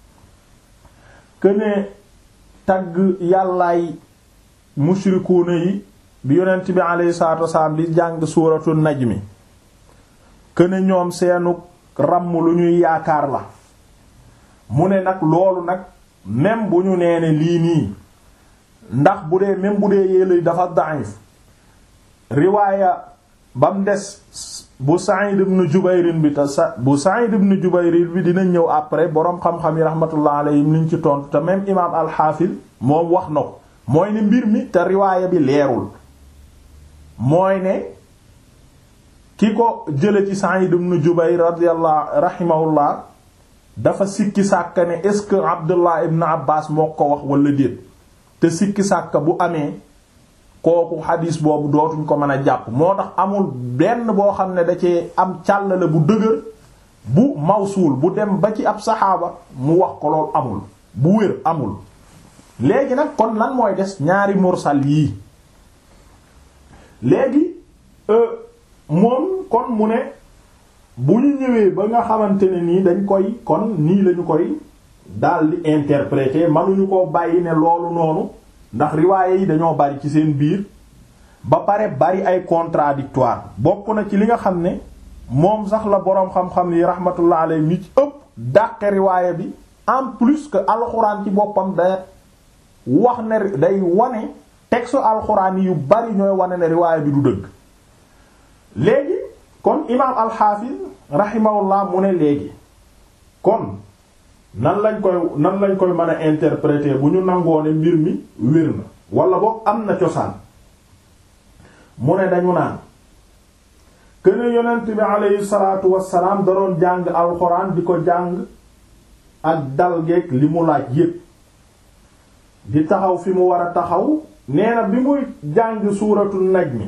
Speaker 1: këne tagg yàllaay mushrikuuna yi bi yonent bi alayhi salaatu wasalaam di jàng suuratu najmi këne ñoom seenu ràmm lu ñuy yaakaar la mu ne nag loolu nag même bu ñu nee ne lii nii ndax bu dee même bu dee yéelay dafa da'if riwaaya bam des bu Sa'id ibn Jubayr bi te sa bu Sa'id ibn Jubayr bi dina ñëw après boroom xam-xam yi rahmatullah alayhim liñ ci tontu te même imaam al-Hafiz moom wax na ko mooy ne mbir mi te riwaaya bi leerul mooy ne ki ko jële ci Sa'id ibn Jubayr radiyallahu rahimahullah dafa sikki sàkka ne est-ce que Abdullah ibn Abbas moo ko wax wala déet te sikki sàkka bu amee kooku xadiis boobu dootuñ ko mën a jàpp moo tax amul benn boo xam ne da cee am càllale bu dëgër bu mawsuul bu dem ba ci ab saxaaba mu wax ko loolu amul bu wér amul léegi nag kon lan mooy des ñaari mursal yii léegi moom kon mu ne bu ñu ñëwee ba nga xamante ne nii dañ koy kon nii lañu koy daldi interpréter mënuñu ko bàyyi ne loolu noonu ndax riwaaye yi dañoo bari ci seen biir ba pare bari ay contradictoire bokk na ci li nga xam ne moom sax la boroom xam-xam yi rahmatullah alayhi mi ci ëpp dàqe riwaaye bi en plus que alxuraan ci boppam da wax ne day wane texte alxuraan yi yu bari ñooy wane ne riwaaye bi du dëgg léegi kon imaam alxaafis rahimahullah mu ne léegi kon nan lañ koy nan lañ koy mën a interpréter bu ñu nangoo ne mbir mi wér na wala boog am na cosaan mu ne dañu naan këne yonent bi aleyhi salaatu wassalaam da doon jàng alxuraan di ko jàng ak dal geeg li mu laaj yépp di taxaw fi mu war a taxaw nee na bi muy jàng suuratu najmi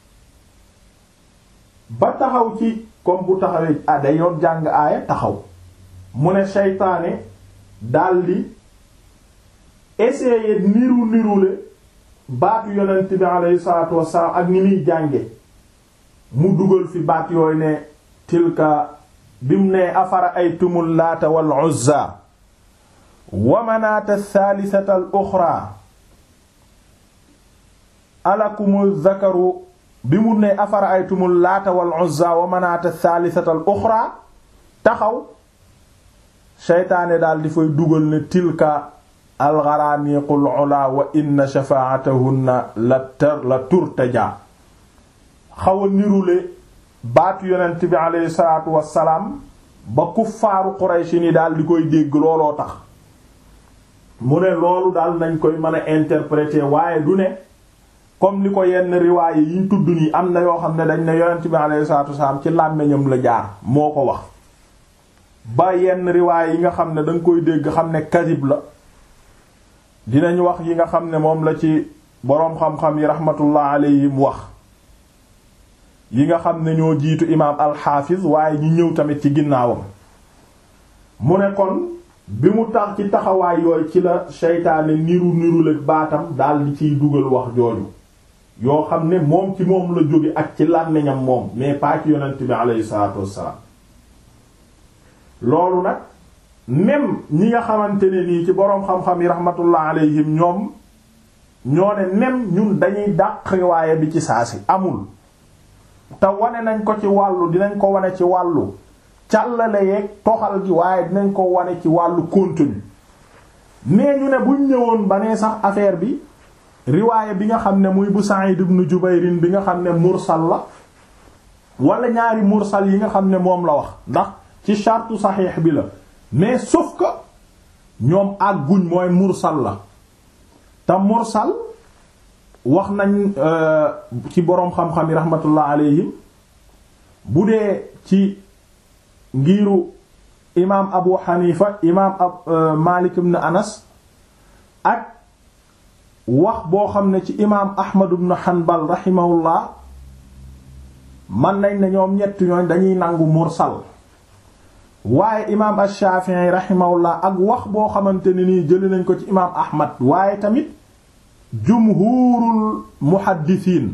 Speaker 1: ba taxaw ci comme bu taxawee ah day yoon jàng aaya taxaw mu ne seytaane daldi essayer niru nirule baatu yonent bi alayhi salaatu wassalaam ak ni muy jànge mu dugal fi baat yooyu ne tilka bimu ne afara ay tumul laata wal uzza wa manaata thaalisata al uxra alakumu zakaru bi mu ne afara ay tumul laata wal uzza wa manaata thaalisata al uxra taxaw seytaane daal di fay dugal ne tilka alxaraaniqul ula wa inna shafaatahunna la tar la turtaja xaw a nirule baatu yonent bi aleyhi salaatu wassalaam ba kuffaaru Qurayshi ni daal di koy dégg looloo tax mu ne loolu daal nañ koy mën a interpréter waaye du ne comme ni ko yenn riwaaye yiñ tudd nii am na yoo xam ne dañ ne yonent bi aleyhi salaatu wassalaam ci làmmiñam la jaar moo ko wax ba yenn riwaay yi nga xam ne danga koy dégg xam ne kadib la dinañ wax yi nga xam ne moom la ci boroom xam-xam yi rahmatullah alayhim wax yi nga xam ne ñoo jiitu imaam alxaafiz waaye ñi ñëw tamit ci ginnaawam mu ne kon bi mu tax ci taxawaay yooyu ci la seytaane niru niru la baatam daal di ciy dugal wax jooju yoo xam ne moom ci moom la jóge ak ci làmmiñam moom mais pas ci yonent bi aleyhi salaatu wassalaam loolu nag même ñi nga xamante ne nii ci boroom xam-xam yi rahmatullah alayhim ñoom ñoo ne même ñun dañuy dàq riwaaya bi ci saasi amul te wane nañ ko ci wàllu dinañ ko wane ci wàllu càllale yeeg toxal gi waaye dinañ ko wane ci wàllu contenu mais ñu ne buñ ñëwoon ba nee sax affaire bi riwaaya bi nga xam ne muy bu Sa'id ibn Jubayrin bi nga xam ne mursal la wala ñaari mursal yi nga xam ne moom la wax ndax ci chartu saxiix bi la mais sauf que ñoom àgguñ mooy mursal la te mursal wax nañ ci boroom xam-xam yi rahmatullah alayhim bu dee ci ngiiru imaam Abu Hanifa imaam ab Malik ibn Anas ak wax boo xam ne ci imaam Ahmad ibn Hanbal rahimahullah man nañ ne ñoom ñett ñooñ dañuy nangu mursal waaye imaam ash-Shafi'i rahimahullah ak wax boo xamante ne nii jëli nañ ko ci imaam Ahmad waaye tamit jumhurul muhaddisiin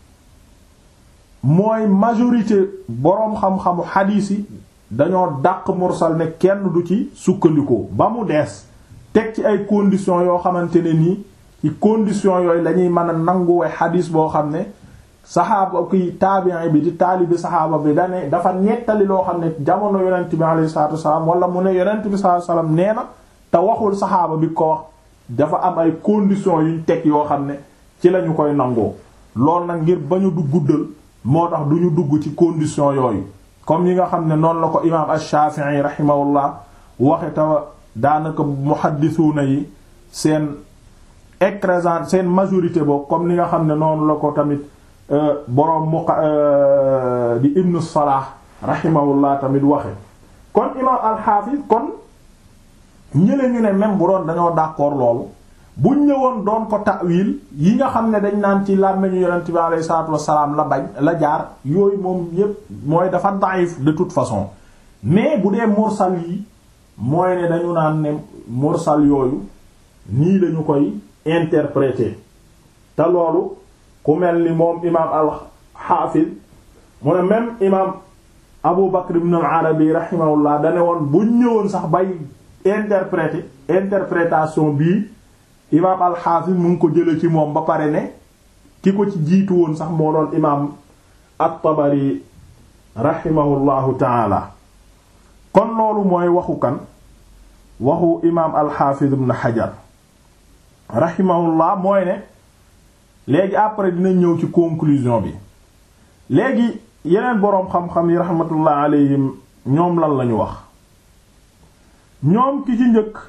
Speaker 1: mooy majorité boroom xam-xamu xadiis yi dañoo dàq mursal ne kenn du ci sukkandikoo ba mu dees teg ci ay conditions yoo xamante ne nii ci conditions yooyu lañuy mën a nanguwe xadiis boo xam ne saxaaba ki taabi'i bi di taalibi saxaaba bi dane dafa nettali loo xam ne jamono yonent bi alayhi salaatu wasalaam wala mu ne yonent bi sallallahu alayhi wasallam nee na te waxul saxaaba bi ko wax dafa am ay conditions yuñ teg yoo xam ne ci lañu koy nangoo loolu nag ngir bañu du guddal moo tax duñu dugg ci conditions yooyu comme yi nga xam ne noonu la ko imaam ash-Shafi'i rahimahullah waxe ta daanaka muhaddisuuna yi seen écrasante seen majorité boobu comme ni nga xam ne noonu la ko tamit boroom mu di ibnu Salah rahimahullah tamit waxe kon imaam al-Hafiz kon ñële ñu ne même bu doon dañoo d'accord loolu buñ ñëwoon doon ko ta'wil yi nga xam ne dañ naan ci làmmeñu yonent bi alayhi salaatu wassalaam la bañ la jaar yooyu moom yépp mooy dafa daif de toute façon mais bu dee mursal yi mooy ne dañu naan ne mursal yooyu nii lañu koy interpréter te loolu ku mel ni moom imaam al-Hafiz mu ne même imaam Abu Bakr ibn al-Arabi rahimahullah dane woon buñ ñëwoon sax bay interpréter interprétation bii imaam al-Hafiz mu ngi ko jële ci moom ba pare ne ki ko ci jiitu woon sax moo doon imaam at-Tabari rahimahullahu taala kon loolu mooy waxu kan waxu imaam al-Hafiz ibn Hajar rahimahullah mooy ne léegi après dina ñëw ci conclusion bi léegi yeneen boroom xam-xam yi rahmatullah alayhim ñoom lan lañu wax ñoom ki ci njëkk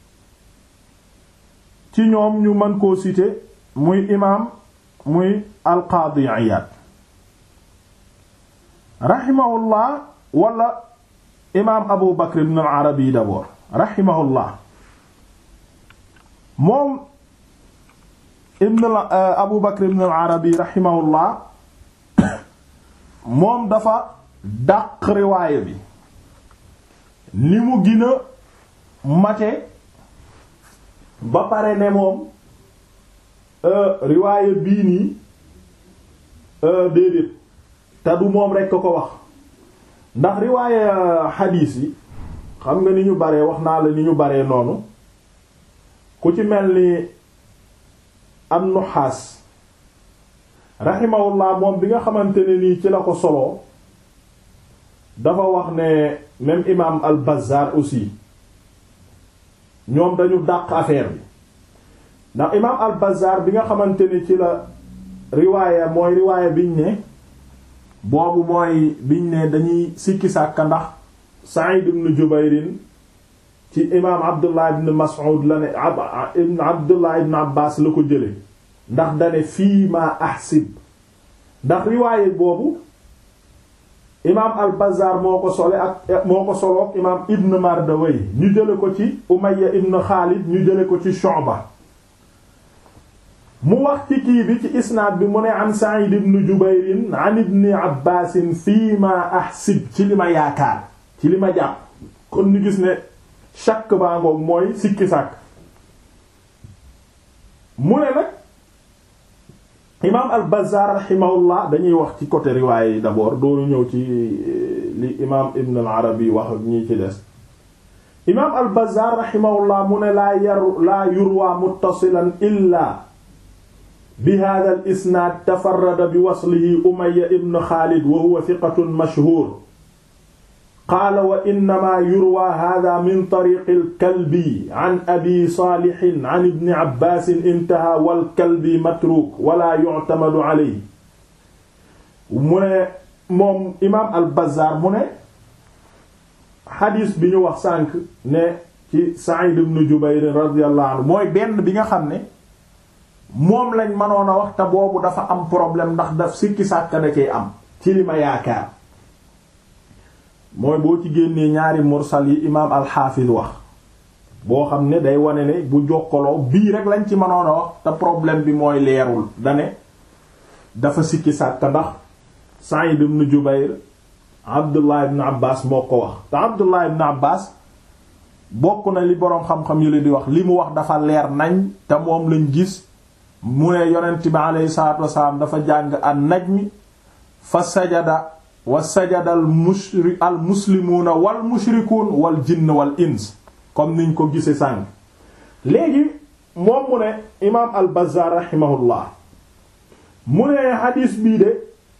Speaker 1: ci ñoom ñu mën koo citer muy imaam muy alqaadi Iyaad rahimahullah wala imaam Abu Bakr ibn al-Arabi d'abord rahimahullah moom ibn Abu Bakr ibn al-Arabi rahimahullah moom dafa dàq riwaaya bi ni mu gën a mate ba pare ne moom riwaaya bii nii déedéet te du moom rekk ko wax ndax riwaaya xadiis yi xam nga ni ñu baree wax naa la ni ñu baree noonu ku ci mel ni an-Nuhaas rahimahullah moom bi nga xamante ne nii ci la ko soloo dafa wax ne même imaam al-Bazzar aussi ñoom dañu dàq affaire bi ndax imaam al-Bazzar bi nga xamante ne ci la riwaaya mooy riwaaya biñ ne boobu mooy biñ ne dañuy sikki sàkka ndax Sa'id ibn Jubayrin ci imaam Abdullah ibn Mas'ud la ne ibn Abdullah ibn Abbas la ko jële ndax dane fii ma ahsib ndax riwaaye boobu imaam al-Bazzar moo ko sole ak moo ko soloog imaam Ibn Mardaway ñu jële ko ci Umayya ibn Khalid ñu jële ko ci Shu'ba mu wax ci kii bi ci isnaad bi mu ne an Sa'id ibn Jubayr an ibn Abbas fii ma ahsib ci li ma yaakaar ci li ma jàpp kon ñu gis ne shakk baa ngoog mooy sikki sàkk mu ne nag imaam al-Bazzar rahimahullah dañuy wax ci côté riwaay yi d'abord dooru ñëw ci li imaam Ibn al-Arabi wax ak ñi ci des imaam al-Bazzar rahimahullah mu ne laa yaru laa yurwa muttasilan illa bi hadha al-isnaad tafarrada bi waslihi Umayya ibn Khalid wa huwa thiqatun mashhur qaala wa innamaa yurwa haaza min tariiqi al-Kalbi an Abi Saalih an Ibni Abbaas intahaa wal Kalbi matruuk wala yu'tamadu alayhi mu ne moom imaam al-Bazzaar mu ne xadiis bi ñu wax sànq ne ci Sa'iid ibn Jubayr radiyallahu anhu mooy benn bi nga xam ne moom lañ mënoon a wax te boobu dafa am problème ndax daf sikki sàkk da cee am ci li ma yaakaar. mooy boo ci génnee ñaari mursal yi imaam alxaafis wax boo xam ne day wane ne bu jokkaloo bii rek lañ ci mënoon a wax te problème bi mooy leerul dane dafa sikki sàkk ndax Sa'id ibn Jubayr Abdullah ibn Abbas moo ko wax te Abdullah ibn Abbas bokk na li boroom xam-xam yi la di wax li mu wax dafa leer nañ te moom lañ gis mu ne yonent bi aleyhi salaatu wasalaam dafa jàng an najmi fa sajada wa sajada al mushri al muslimuuna wal mushrikuun wal jinn wal ins comme niñ ko gise sànq léegi moom mu ne imaam al bazaar rahimahullah mu ne xadiis bii de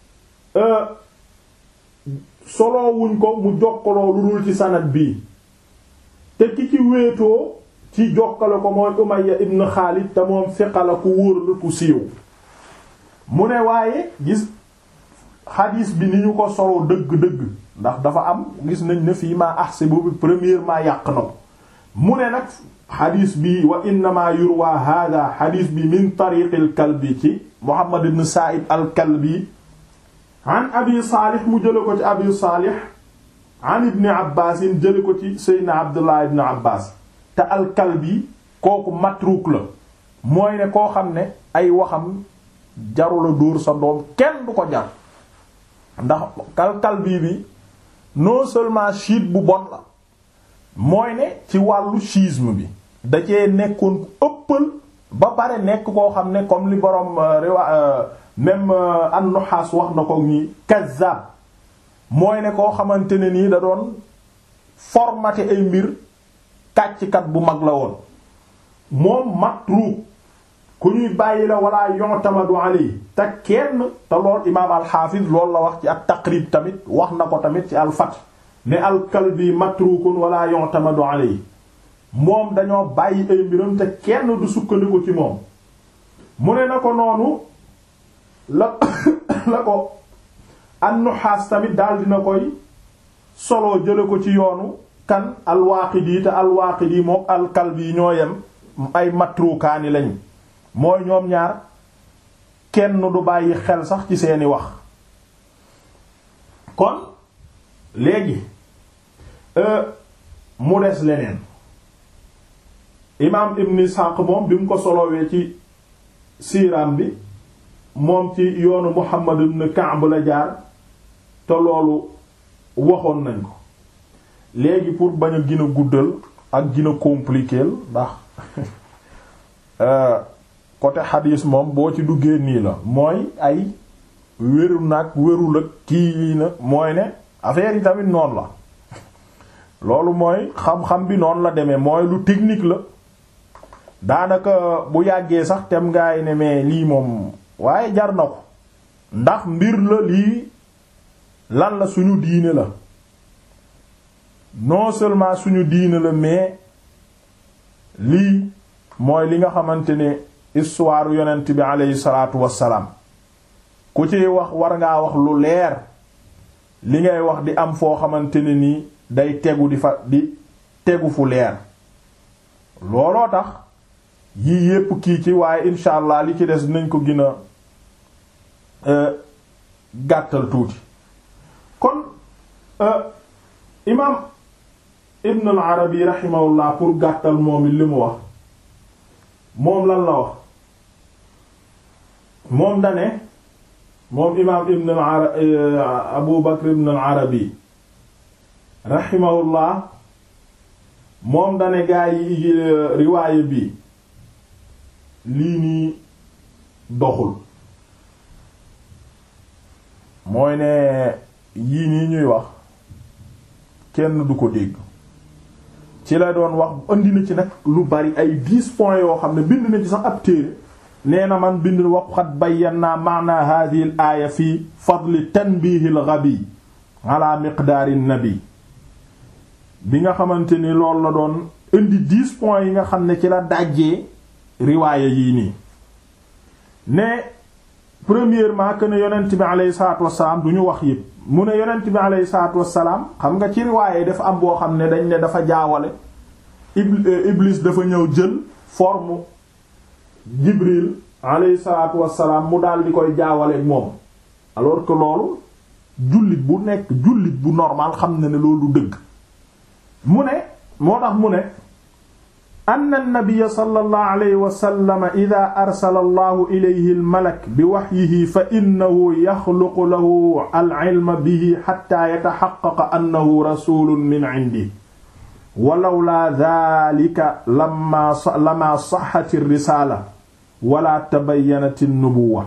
Speaker 1: soloowuñ ko mu jokkaloo lu dul ci sanad bii te ki ci wéetoo ci jokkale ko mooy Umayya ibn Xaalid te moom fiqala ku wóor la ku siiw mu ne waaye gis xadiis bi ni ñu ko soloo dëgg-dëgg ndax dafa am gis nañ ne fii maa ahsibu bi premièrement yàq na ko mu ne nag xadiis bi wa innama yurwa hada xadiis bi min tariq al kalbi ci Muhammad ibn Sa'id al kalbi an abi saalih mu jële ko ci abi saalih an ibni abbaasin jële ko ci seydna abdullah ibn abbas te al kalbi kooku matruk la mooy ne koo xam ne ay waxam jarula dóor sa doom kenn du ko jar ndax al kalbi bi non seulement chiite bu bon la mooy ne ci wàllu schisme bi da cee nekkoon ku ëppal ba pare nekk koo xam ne comme li borom riwa même an-Nuhaas wax na ko nii kazzab mooy ne koo xamante ne nii da doon formaté ay mbir kàcckat bu mag la woon moom matruuk ku ñuy bàyyi la wala yu'tamadu alayhi te kenn te lool imaam al-Hafiz loolu la wax ci at-Taqrib tamit wax na ko tamit ci al-Fath ne al-Kalbi matrukun wala yu'tamadu alayhi moom dañoo bàyyi ay mbiram te kenn du sukkandiku ci moom mu ne na ko noonu la la ko an-Nuhaas tamit daal dina koy solo jële ko ci yoonu kan al-Waaqidi te al-Waaqidi mook al-Kalbi ñoo yem ay matrukaani lañu mooy ñoom ñaar kenn du bàyyi xel sax ci seeni wax kon léegi mu des leneen imaam Ibn Ishaq moom bi mu ko solowee ci siiraam bi moom ci yoonu Muhammad ibn Ka'b la jaar te loolu waxoon nañ ko léegi pour bañ a gën a guddal ak gën a compliquer ndax côté xadiis moom boo ci duggee nii la mooy ay wéru nag wérul ak kii na mooy ne affaire yi tamit noonu la loolu mooy xam-xam bi noonu la demee mooy lu technique la daanaka bu yàggee sax tem ngaay ne mais lii moom waaye jar na ko ndax mbir la lii lan la suñu diine la non seulement suñu diine la mais lii mooy li nga xamante ne histoire yonent bi aleyhi salaatu wassalaam ku ci wax war ngaa wax lu leer li ngay wax di am foo xamante ne nii day tegu di fa di tegu fu leer looloo tax yii yépp kii ci waaye incha allah li ci des nañ ko gën a gàttal tuuti kon imaam ibn al arabi rahimahullah pour gàttal moom it li mu wax moom lan la wax moom dane moom imaam ibn al arabi abu bakr ibn al arabi rahimahullah moom dane gaa yi riwaaye bi lii nii doxul mooy ne yii nii ñuy wax kenn du ko dégg ci la doon wax andi na ci nag lu bari ay dix points yoo xam ne bind na ci sax ab téere nee na man bind waqad bayyana maana hadhihi al aaya fi fadli tanbihi al ghabi ala miqdaari nabi bi nga xamante ni loolu la doon indi dix points yi nga xam ne ci la dajjee riwaaya yii nii ne premièrement que ne yonent bi aleyhi salaatu wassalaam du ñu wax yépp mu ne yonent bi aleyhi salaatu wassalaam xam nga ci riwaaya yi dafa am boo xam ne dañ ne dafa jaawale iblis dafa ñëw jël forme jibril aleyhi salaatu wassalaam mu daal di koy jaawale moom alors que loolu jullit bu nekk jullit bu normal xam na ne loolu dëgg mu ne moo tax mu ne anna nabiyya sallallahu alayhi wa sallam idha arsala allahu ilayhi al-malak bi wahyihi fa innahu yaxluqu lahu al-ilma bihi hatta yatahaqqaqa annahu rasulun min indihi wa lawla dhalika lamma lama sahhat ar-risala wala tabayyanat an-nubuwwa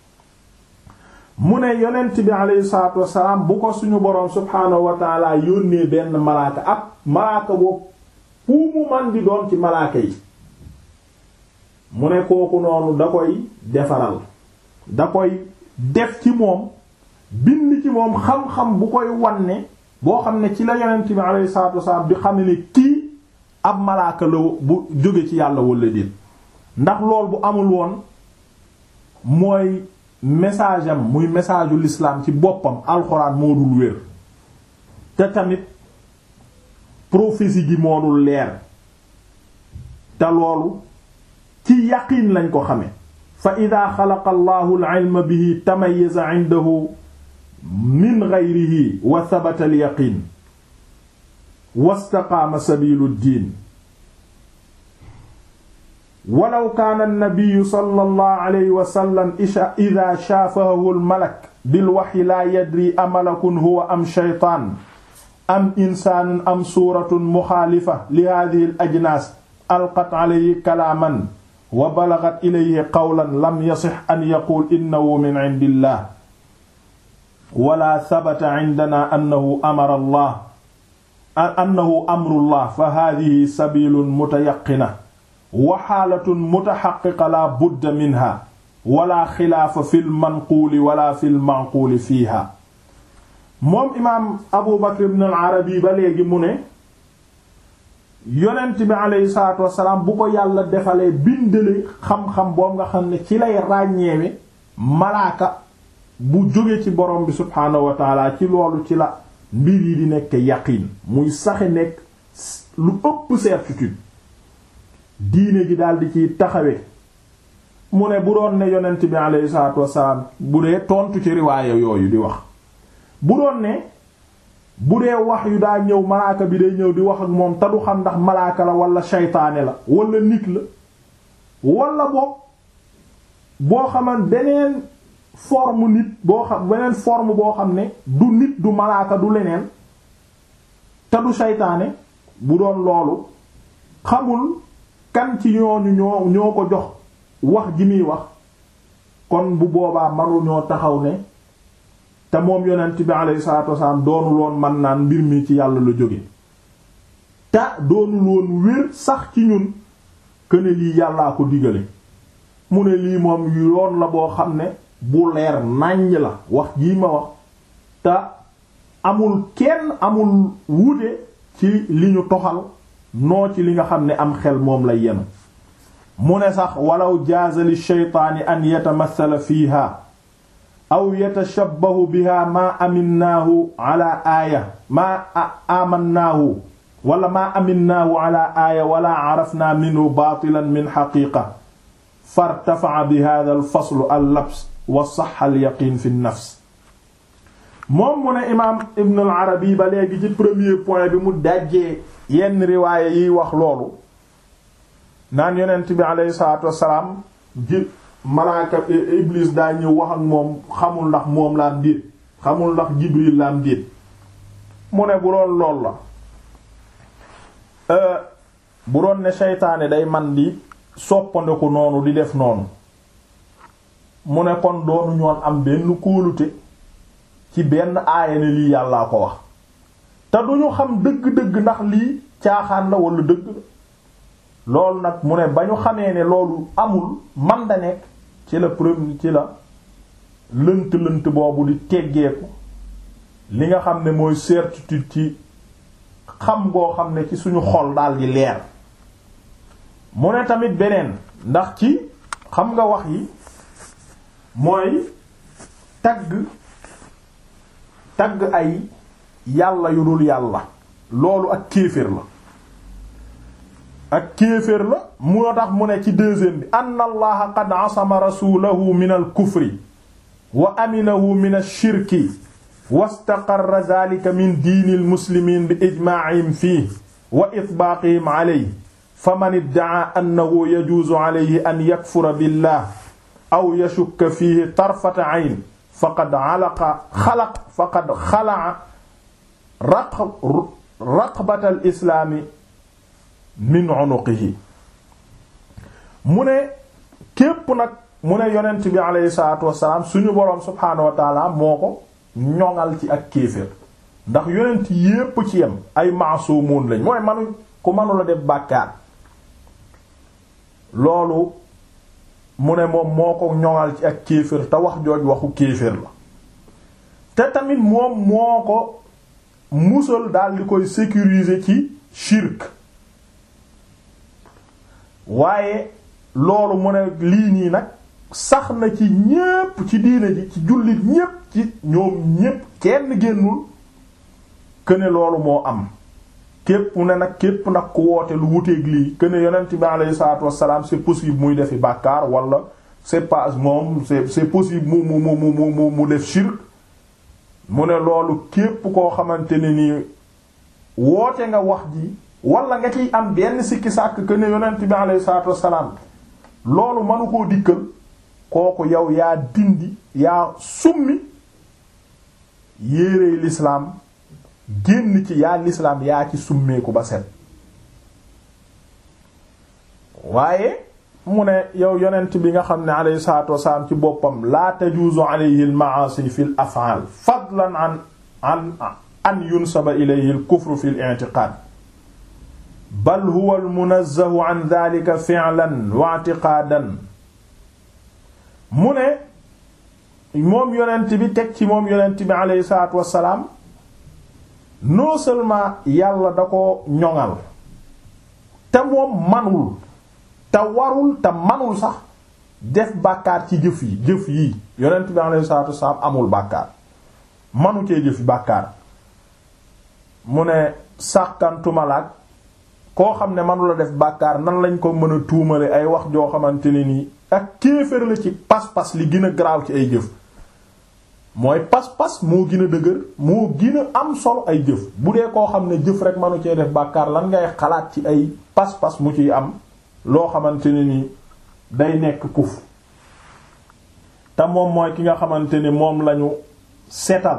Speaker 1: mu ne yonent bi alayhi salaatu wasalaam bu ko suñu boroom subhaanahu wa taala yónnee benn malaaka ab malaaka boobu fu mu man di doon ci malaaka yi mu ne kooku noonu da koy defaral da koy def ci moom bind ci moom xam-xam bu koy wanne boo xam ne ci la yonent bi alayhi salaatu wasalaam di xam ne kii ab malaaka la bu jóge ci yàlla wala déet ndax lool bu amul woon mooy message am muy message u l'islam ci boppam alxuraan moo dul wér te tamit prophétie gi moo dul leer te loolu ci yaqiin lañ ko xame fa ida xalaqa allahu al-ilma bihi tamayyaza indahu min ghayrihi wa thabata al-yaqin wastaqaama sabilu ddin walaw kaana an-nabiyyu sallallahu alayhi wa sallam idha shaafahu al-malak bil-wahyi laa yadri amalakun huwa am shaytaan am insaanun am suuratun muxaalifa li haadhihi al-ajnaas alqat alayhi kalaaman wa balagat ilayhi qawlan lam yasix an yaquul innahu min indillah wala sabata indana annahu amara allah annahu amrullah fa haadihi sabilun mutayaqina wa xaalatun mutaxaqiqa la budda minha wala xilaafa fi lmanquuli wala fi lmanquuli fiiha moom imaam abu bakr ibn al arabi ba léegi mu ne yonent bi aleyhi salaatu wasalaam bu ko yàlla defalee bindale xam-xam boobu nga xam ne ci lay ràññeewe malaaka bu jóge ci borom bi subhaanahu wa taala ci loolu ci la mbir yi di nekk yaqiin muy saxe nekk lu ëpp certitude diine gi daal di ciy taxawe mu ne bu doon ne yonent bi aleyhi salaatu wasalaam bu dee tontu ci riwaaya yooyu di wax bu doon ne bu dee wax yu daa ñëw malaaka bi day ñëw di wax ak moom te du xam ndax malaaka la wala shaytaane la wala nit la wala boog boo xaman beneen forme nit boo xam beneen forme boo xam ne du nit du malaaka du leneen te du shaytaane bu doon loolu xamul kan ci ñooñu ñoo ñoo ko jox wax ji muy wax kon bu boobaa manu ñoo taxaw ne te moom yonent bi alayhi salaatu wasalaam doonul woon man naan mbir mi ci yàlla la jóge te doonul woon wér sax ci ñun këne lii yàllaa ko digale mu ne lii moom yoon la boo xam ne bu leer nàññ la wax jii ma wax te amul kenn amul wuute ci li ñu toxal noo ci li nga xam ne am xel moom lay yenu mu ne sax walaw jaaza li shaytaani an yatamathala fiiha aw yatashabbahu biha maa aminnaahu ala aaya maa amannaahu wala maa aminnaahu ala aaya wala arafna minhu baatilan min xaqiiqa fartafa'a bi hadha al faslu al labs wa sahha al yaqin fi nafs moom mu ne imaam ibn al arabi ba léegi ci premier point bi mu dajjee yenn riwaaya yiy wax loolu naan yonent bi aleyhi salaatu wassalaam ji malaaka iblis daa ñëw wax ak moom xamul ndax moom la am déet xamul ndax jibril la am déet mu ne bu doon lool la bu doon ne seytaane day man di soppandeku noonu di def noonu mu ne kon doonu ñoon am benn kóolute ci benn aaya ne lii yàllaa ko wax te duñu xam dëgg-dëgg ndax lii caaxaan la wala dëgg la loolu nag mu ne ba ñu xamee ne loolu amul man da nekk ci la premier ci la lënt-lënt boobu di teggeeku li nga xam ne mooy certitude ci xam goo xam ne ci suñu xol daal di leer mu ne tamit beneen ndax ci xam nga wax yi mooy tagg tagg ay yàlla yu dul yàlla loolu ak kéefër la ak kéeféer la moo tax mu ne ci deuxième bi anna allaha qad asama rasulahu min al kufri wa aminahu min ash-shirki wastaqarra dhalika min diini almuslimiin bi ijmaa'ihim fiihi wa itbaaqihim alayhi faman idda'a annahu yajuuzu alayhi an yakfura billah aw yashukka fiihi tarfata 'ayn faqad alaqa xalaq faqad xala'a raqbata al islaami min unuqihi mu ne képp nag mu ne yonent bi aleyhi salaatu wassalaam suñu boroom subhaanahu wa taala moo ko ñoŋal ci ak kéeféer ndax yonent yépp ci yem ay maasuumuun lañ mooy manu ku mënula def bàkkaar loolu mu ne moom moo ko ñoŋal ci ak kéefër te wax jooj waxu kéefër la te tamit moom moo ko musal daal di koy sécuriser ci shirk waaye loolu mu ne lii nii nag sax na ci ñépp ci diine ji ci jullit ñépp ci ñoom ñépp kenn génnul këne loolu moo am képp ne nag képp nag ku woote lu wuteeg lii këne yonent bi alayhi salaatu wassalaam c'est possible muy defi bàkkaar wala c'est pas moom c'est c'est possible mu mu mu mu mu mu def shirk mu ne loolu képp koo xamante ne nii woote nga wax ji wala nga ciy am benn sikki sàkk këne yonent bi alayhi salaatu wassalaam loolu mënu koo dikkal kooku yow yaa dindi yaa summi yéerey lislaam génn ci yaa lislaam yaa ci summeeku ba set waaye mu ne yow yonent bi nga xam ne alayhi salaatu wasalaam ci boppam laa tajuuzu alayhi al ma'asi fi l af'al fadlan an an an yunsaba ilayhi al kufru fi l i'tiqad bal huwa al munazzahu an dhalika fi'lan wa i'tiqadan mu ne moom yonent bi teg ci moom yonent bi alayhi salaatu wasalaam non seulement yàlla da ko ñoŋal te moom manul te warul te manul sax def bàkkaar ci jëf yi jëf yi yonent bi alayhi salaatu wasalaam amul bàkkaar manu cee jëf bàkkaar mu ne sàkkantumalaak koo xam ne manula def bàkkaar nan lañ ko mën a tuumale ay wax joo xamante ne nii ak kéefër la ci pas-pas li gën a garaaw ci ay jëf mooy pas-pas moo gën a dëgër moo gën a am solo ay jëf bu dee koo xam ne jëf rek manu cee def bàkkaar lan ngay xalaat ci ay pas-pas mu ciy am loo xamante ne ni day nekk kuf te moom mooy ki nga xamante ne moom lañu setal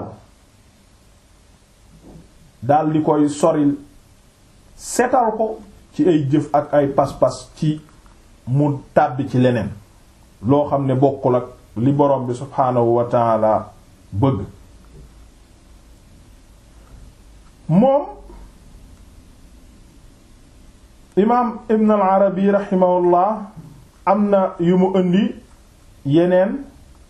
Speaker 1: dal di koy soril setal ko ci ay jëf ak ay pas-pas ci mu tàbbi ci leneen loo xam ne bokkul ak li borom bi subhaanahu wa taala bëgg moom imaam ibn al arabi raximahullah am na yu mu indi yeneen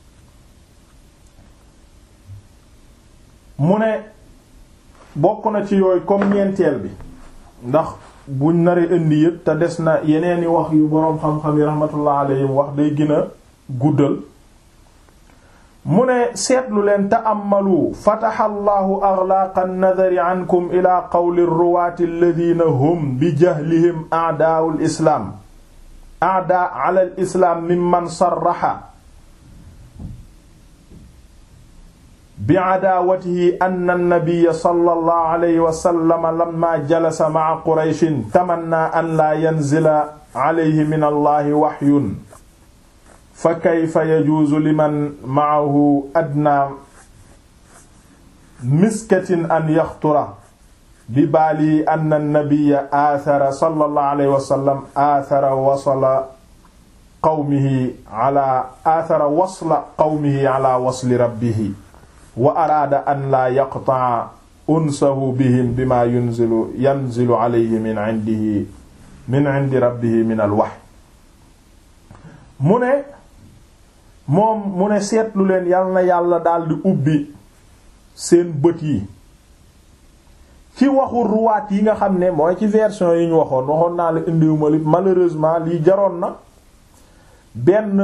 Speaker 1: mu ne bokk na ci yooyu comme ñeenteel bi ndax buñ naree indi yëpp te des na yeneeni wax yu boroom xam-xam yi rahmatullah alayhim wax day gën a guddal mu ne seetlu leen ta'ammalu fataha allahu aghlaaqa an-nadari ankum ila qawli ar-ruwaati alladhina hum bi jahlihim a'daa'u al-islaam a'daa' 'ala al-islaam mimman sarraha bi'adaawatihi anna an-nabiyya sallallahu alayhi wa sallam lamma jalasa ma'a qurayshin tamanna an laa yanzila alayhi min allahi wahyun fa kayfa yajuuzu liman ma'ahu adna miskatin an yaxtura bi baali anna an-nabiyya aathara sallallahu alayhi wa sallam aathara wasla qawmihi ala aathara wasla qawmihi ala wasli rabbihi wa araada an laa yaqta'a unsahu bihim bima yunzilu yanzilu alayhi min indihi min indi rabbihi min alwahy mu ne moom mu ne seetlu leen yal na yàlla daldi ubbi seen bët yi ci waxu ruwaat yi nga xam ne mooy ci version yi ñu waxoon waxoon naa la indiwuma li malheureusement lii jaroon na benn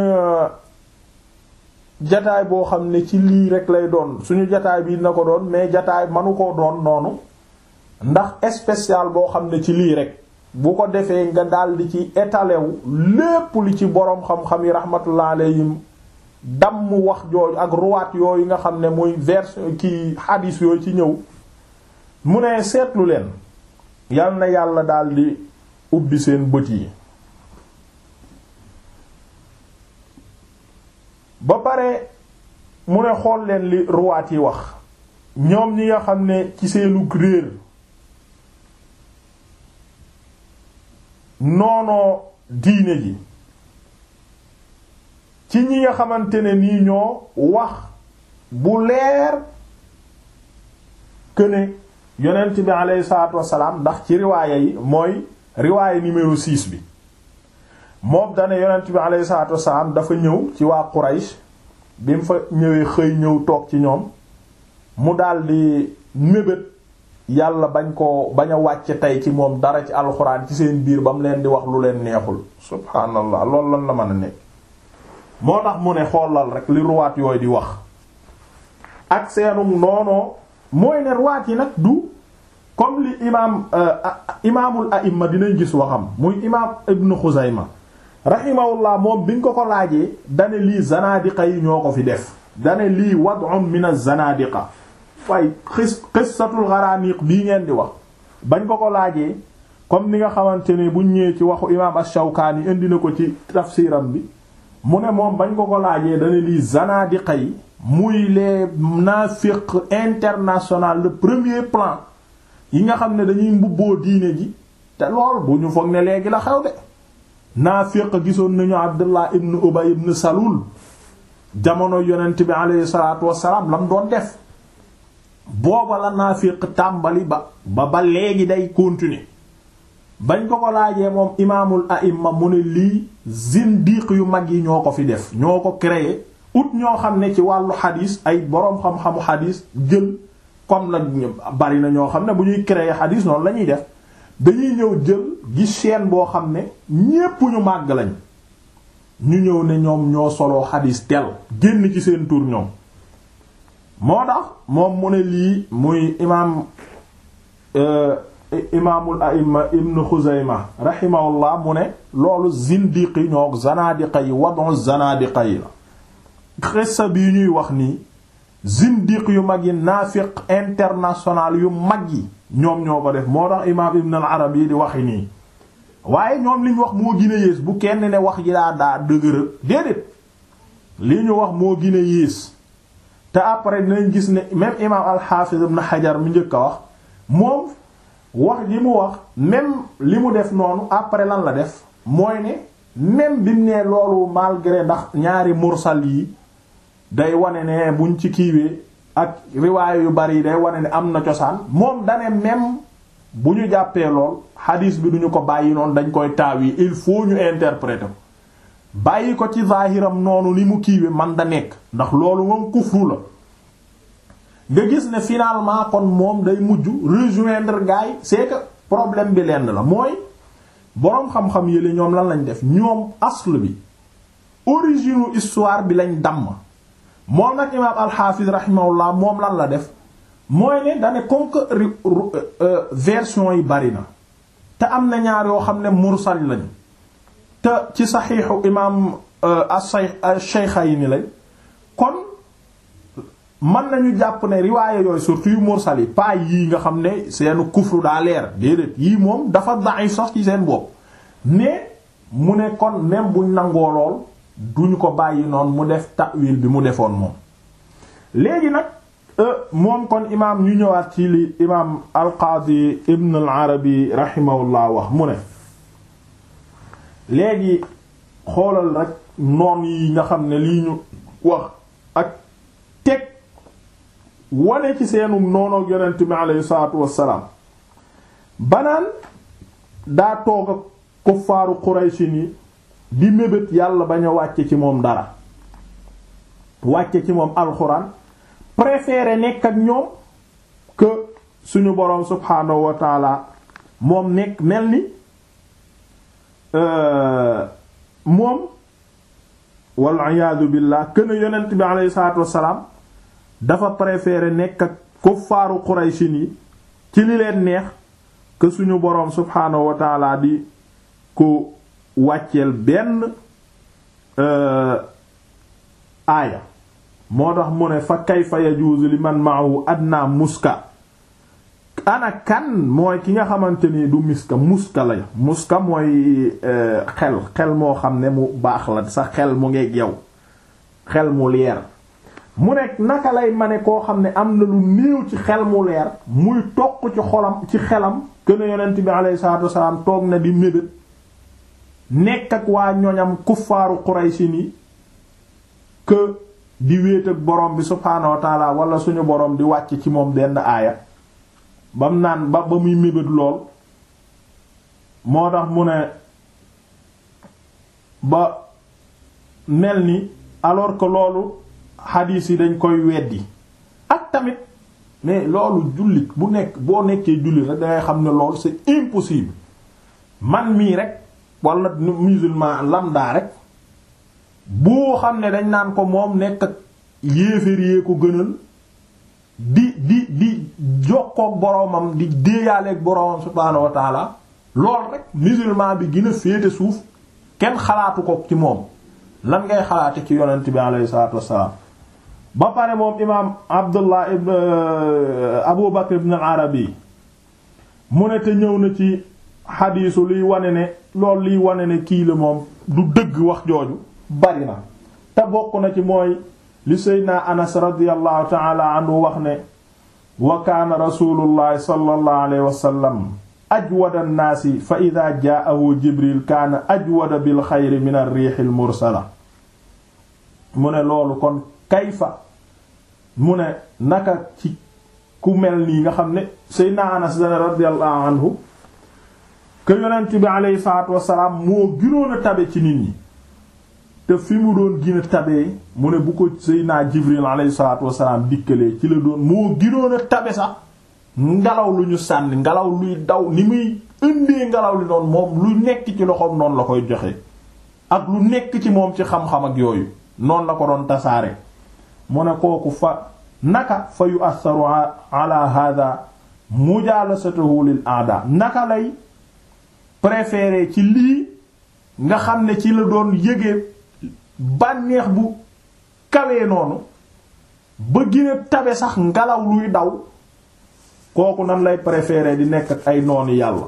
Speaker 1: jataay boo xam ne ci lii rek lay doon suñu jataay bi na ko doon mais jataay manu koo doon noonu ndax spécial boo xam ne ci lii rek bu ko defee nga daldi ci étalé wu lépp li ci boroom xam-xam yi rahmatullah alayhim damm wax jooju ak ruwaat yooyu nga xam ne muy version ki hadis yooyu ci ñëw mu ne seetlu leen yal na yàlla daldi ubbi seen bët yi ba pare mu ne xool leen li ruwaat yi wax ñoom ñi nga xam ne ci seenu réer noonoo diine ji ci ñi nga xamante ne nii ñoo wax bu leer que ne yonent bi aleyhi salaatu wassalaam ndax ci riwaaya yi mooy riwaaya numéro 6 bi moom dane yonent bi alayhi salaatu wasalaam dafa ñëw ci waa Quraysh bi mu fa ñëwee xëy ñëw toog ci ñoom mu daldi mébét yàlla bañ ko bañ a wàcce tey ci moom dara ci alxuraan ci seen biir ba mu leen di wax lu leen neexul subhaanallah loolu lan la mën a nekk moo tax mu ne xoolal rek li ruwaat yooyu di wax ak seenum noonoo mooy ne ruwaat yi nag du comme li imaam imaamul a'imma dinañ gis waxam muy imaam ibnu Xuzayma rahimahullah moom biñ ko ko laajee dane lii zanadiqa yi ñoo ko fi def dane lii wad'un min az-zanadiqa fay xis qissatul gharaniq bii ngeen di wax bañ ko ko laajee comme ni nga xamante ne buñ ñëwee ci waxu imaam ash-Shawkani indi na ko ci tafsiram bi mu ne moom bañ ko ko laajee dane lii zanadiqa yi muy les naafiq international le premier plan yi nga xam ne dañuy mbubboo diine ji te lool bu ñu foog ne léegi la xew de naafiq gisoon nañu Abdullah ibn Ubay ibn Salul jamono yonent bi alayhi salaatu wassalaam lam doon def booba la naafiq tàmbali ba ba ba léegi day continuer bañ ko ko laajee moom imaamul a'imma mu ne lii zindiq yu mag yi ñoo ko fi def ñoo ko créé ut ñoo xam ne ci wàllu xadiis ay boroom xam-xamu xadiis jël comme la bari na ñoo xam ne bu ñuy créer xadiis noonu la ñuy def dañuy ñëw jël gis chaîne boo xam ne ñépp ñu màgg lañ ñu ñëw ne ñoom ñoo soloo xadiis tel génn ci seen tur ñoom moo tax moom mu ne lii muy imaam imaamul a'imma ibn Xuzayma rahimahullah mu ne loolu zindiqi ñoo zanadiqa yi wadon zanadiqa yi la xissa bii ñuy wax nii zindiq yu mag yi naafiq international yu mag yi ñoom ñoo ko def moo tax imaam ibn al arabi yi di waxi nii waaye ñoom li ñu wax moo gën a yées bu kenn ne wax ji daa daa dëgëral déedéet li ñu wax moo gën a yées te après dinañ gis ne même imaam al-Hafiz ibn Hajar mi njëkk a wax moom wax ji mu wax même li mu def noonu après lan la def mooy ne même bi mu ne loolu malgré ndax ñaari mursal yi day wane ne buñ ci kiiwee ak riwaaye yu bari yi day wane ne am na cosaan moom dane même bu ñu jàppee lool hadis bi duñu ko bàyyi noonu dañ koy taaw yi il faut ñu interpréter ko bàyyi ko ci zaahiram noonu ni mu kiiwee man da nekk ndax loolu moom kufru la nga gis ne finalement kon moom day mujj rejoindre gars yi c'est que problème bi lenn la mooy boroom xam-xam yële ñoom lan lañ def ñoom asl bi origine histoire bi lañ damm moom nag imaam alxaafis rahimahullah moom lan la def mooy ne dane comme que version yi bari na te am na ñaar yoo xam ne mursal lañ te ci saxiixu imaam as-Shaykhayni lañ kon mën nañu jàpp ne riwaaye yooyu surtout yu mursal yi pas yii nga xam ne seenu kufru daa leer déedéet yii moom dafa da'if sax ci seen bopp mais mu ne kon même buñ nangoo lool duñu ko bàyyi noonu mu def ta'wil bi mu defoon moom léegi nag moom kon imaam ñu ñëwaat ci li imaam al-Qaadi Ibn al-Arabi rahimahullah wax mu ne léegi xoolal rek noon yi nga xam ne lii ñu wax ak teg wane ci seenu noonoog yonent bi aleyhi salaatu wassalaam banaan daa toog ak kuffaaru Quraysin yi di mébét yàlla bañ a wàcce ci moom dara wàcce ci moom alxuraan préféré nekk ak ñoom que suñu boroom subhaanahu wa taala moom nekk mel ni moom wal iyaadu billah kën a yonent bi aleyhi salaatu wassalaam dafa préféré nekk ak kuffaaru Quraysin yi ci li leen neex que suñu boroom subhaanahu wa taala di ko wàcceel benn aaya moo tax mu ne fa kayfa yajuuzu li man ma'ahu adna muska ana kan mooy ki nga xamante ni du miska muska la muska mooy xel xel moo xam ne mu baax la sa xel mu ngeeg yow xel mu leer mu nekk naka lay ma ne koo xam ne am na lu néew ci xel mu leer muy toq ci xolam ci xelam kën yonent bi alayhi salaatu wasalaam toog na di mébét nekk ak waa ñoñam kuffaaru Qurayshi ni que di wéet ak borom bi subhaanahu wa taala wala suñu borom di wàcc ci moom benn aaya bam naan ba ba muy mébét lool moo tax mu ne ba mel ni alors que loolu xadiis yi dañ koy weddi ak tamit mais loolu jullit bu nekk boo nekkee jullit rek dangay xam ne loolu c'est impossible man mii rek wala musulman lambda rek boo xam ne dañ naan ko moom nekk ak yéeféer yee ko gënal di di di jokkoog boroomam di déeyaaleeg boroomam subhaanahu wa taala lool rek musulman bi gën a féete suuf kenn xalaatu ko ci moom lan ngay xalaate ci yonent bi alayhi salaatu wassalaam ba pare moom imaam abdullah ibn abu bakr ibn arabi mu ne te ñëw na ci xadiisu liy wane ne loolu liy wane ne kii la moom du dëgg wax jooju bari na te bokk na ci mooy li seydna anas radiallahu taala anhu wax ne wa kaana rasulullahi sallallahu alayhi wasallam ajwada annaasi fa ida jaahu jibril kaana ajwada bil xayri min ar-riix al mursala mu ne loolu kon kayfa mu ne naka ci ku mel nii nga xam ne seydna anas radiallahu anhu que yonent bi aleyhi salaatu wasalaam moo gënoon a tabe ci nit ñi te fi mu doon gën a tabee mu ne bu ko seydna jibril aleyhi salaatu wasalaam dikkalee ci la doon moo gënoon a tabe sax ngelaw lu ñu sànni ngelaw luy daw ni muy indee ngelaw li noonu moom lu nekk ci loxoom noonu la koy joxe ak lu nekk ci moom ci xam-xam ak yooyu noonu la ko doon tasaare mu ne kooku fa naka fa yu assaru ala hada mujalasatuhu lil aada naka lay préféré ci lii nga xam ne ci la doon yëge bànneex bu kawee noonu ba gën a tabe sax ngelaw luy daw kooku nan lay préféré di nekk ak ay noonu yàlla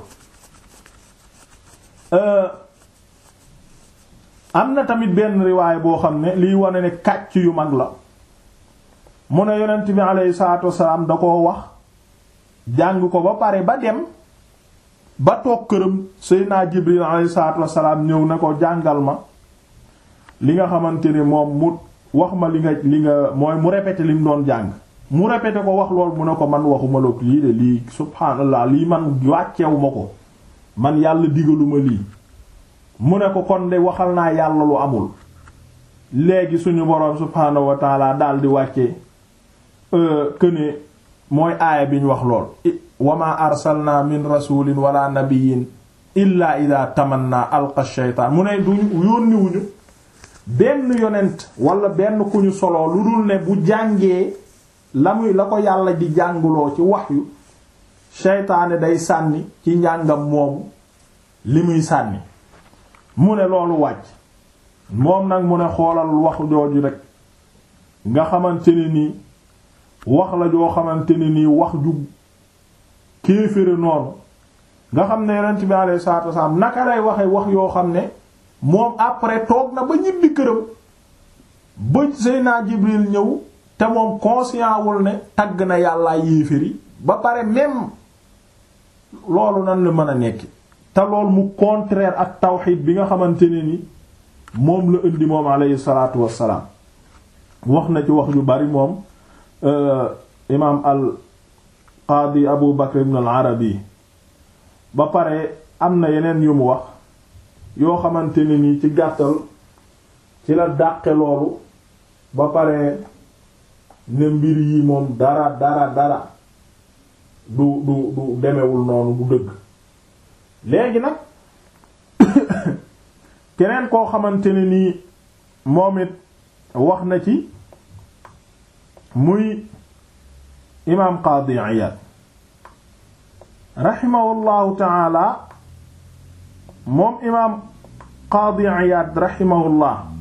Speaker 1: am na tamit benn riwaay boo xam ne liy wane ne kàcc yu mag la mu ne yonent bi aleyhi salaatu wasalaam da koo wax jàng ko ba pare ba dem ba toog këram Seydina Jibril aleyhi salaatu wasalaam ñëw ne ko jàngal ma li nga xamante ne moom mu wax ma li nga li nga mooy mu répété li mu doon jàng mu répété ko wax lool mu ne ko man waxuma la lii de lii subhaanallah lii man wàcceewu ma ko man yàlla digaluma lii mu ne ko kon de waxal naa yàlla lu amul léegi suñu boroom subhaanahu wa taala daal di wàcce këne mooy aaya bi ñu wax lool wama arsalna min rasulin wala nabiyin illa ida tamanna alqa shaytaan mu ne duñu yónniwuñu benn yonent wala benn ku ñu solo lu dul ne bu jàngee la muy la ko yàlla di jànguloo ci waxyu seytaane day sànni ci njàngam moomu li muy sànni mu ne loolu wàcc moom nag mu ne xoolal wax jooju rek nga xamante ne nii wax la joo xamante ne nii wax ju kéefére noonu nga xam ne yonent bi alayhi salaatu wasalaam naka lay waxe wax yoo xam ne moom après toog na ba ñibbi këram ba Seydina Jibril ñëw te moom conscient wul ne tagg na yàllaa yéeféri ba pare même loolu nan la mën a nekk te lool mu contraire ak tawxid bi nga xamante ne ni moom la indi moom alayhi salaatu wassalaam wax na ci wax yu bari moom imaam al qaadi abu bakr ibn al arabi ba pare am na yeneen yu mu wax yoo xamante ne ni ci gàttal ci la dàqe loolu ba pare ne mbir yi moom dara dara dara du du du demewul noonu du dëgg léegi nag keneen koo xamante ne nii moom it wax na ci muy imaam Qaadi Iyaad raximahullahu taala moom imaam Qaadi Iyaad raximahullah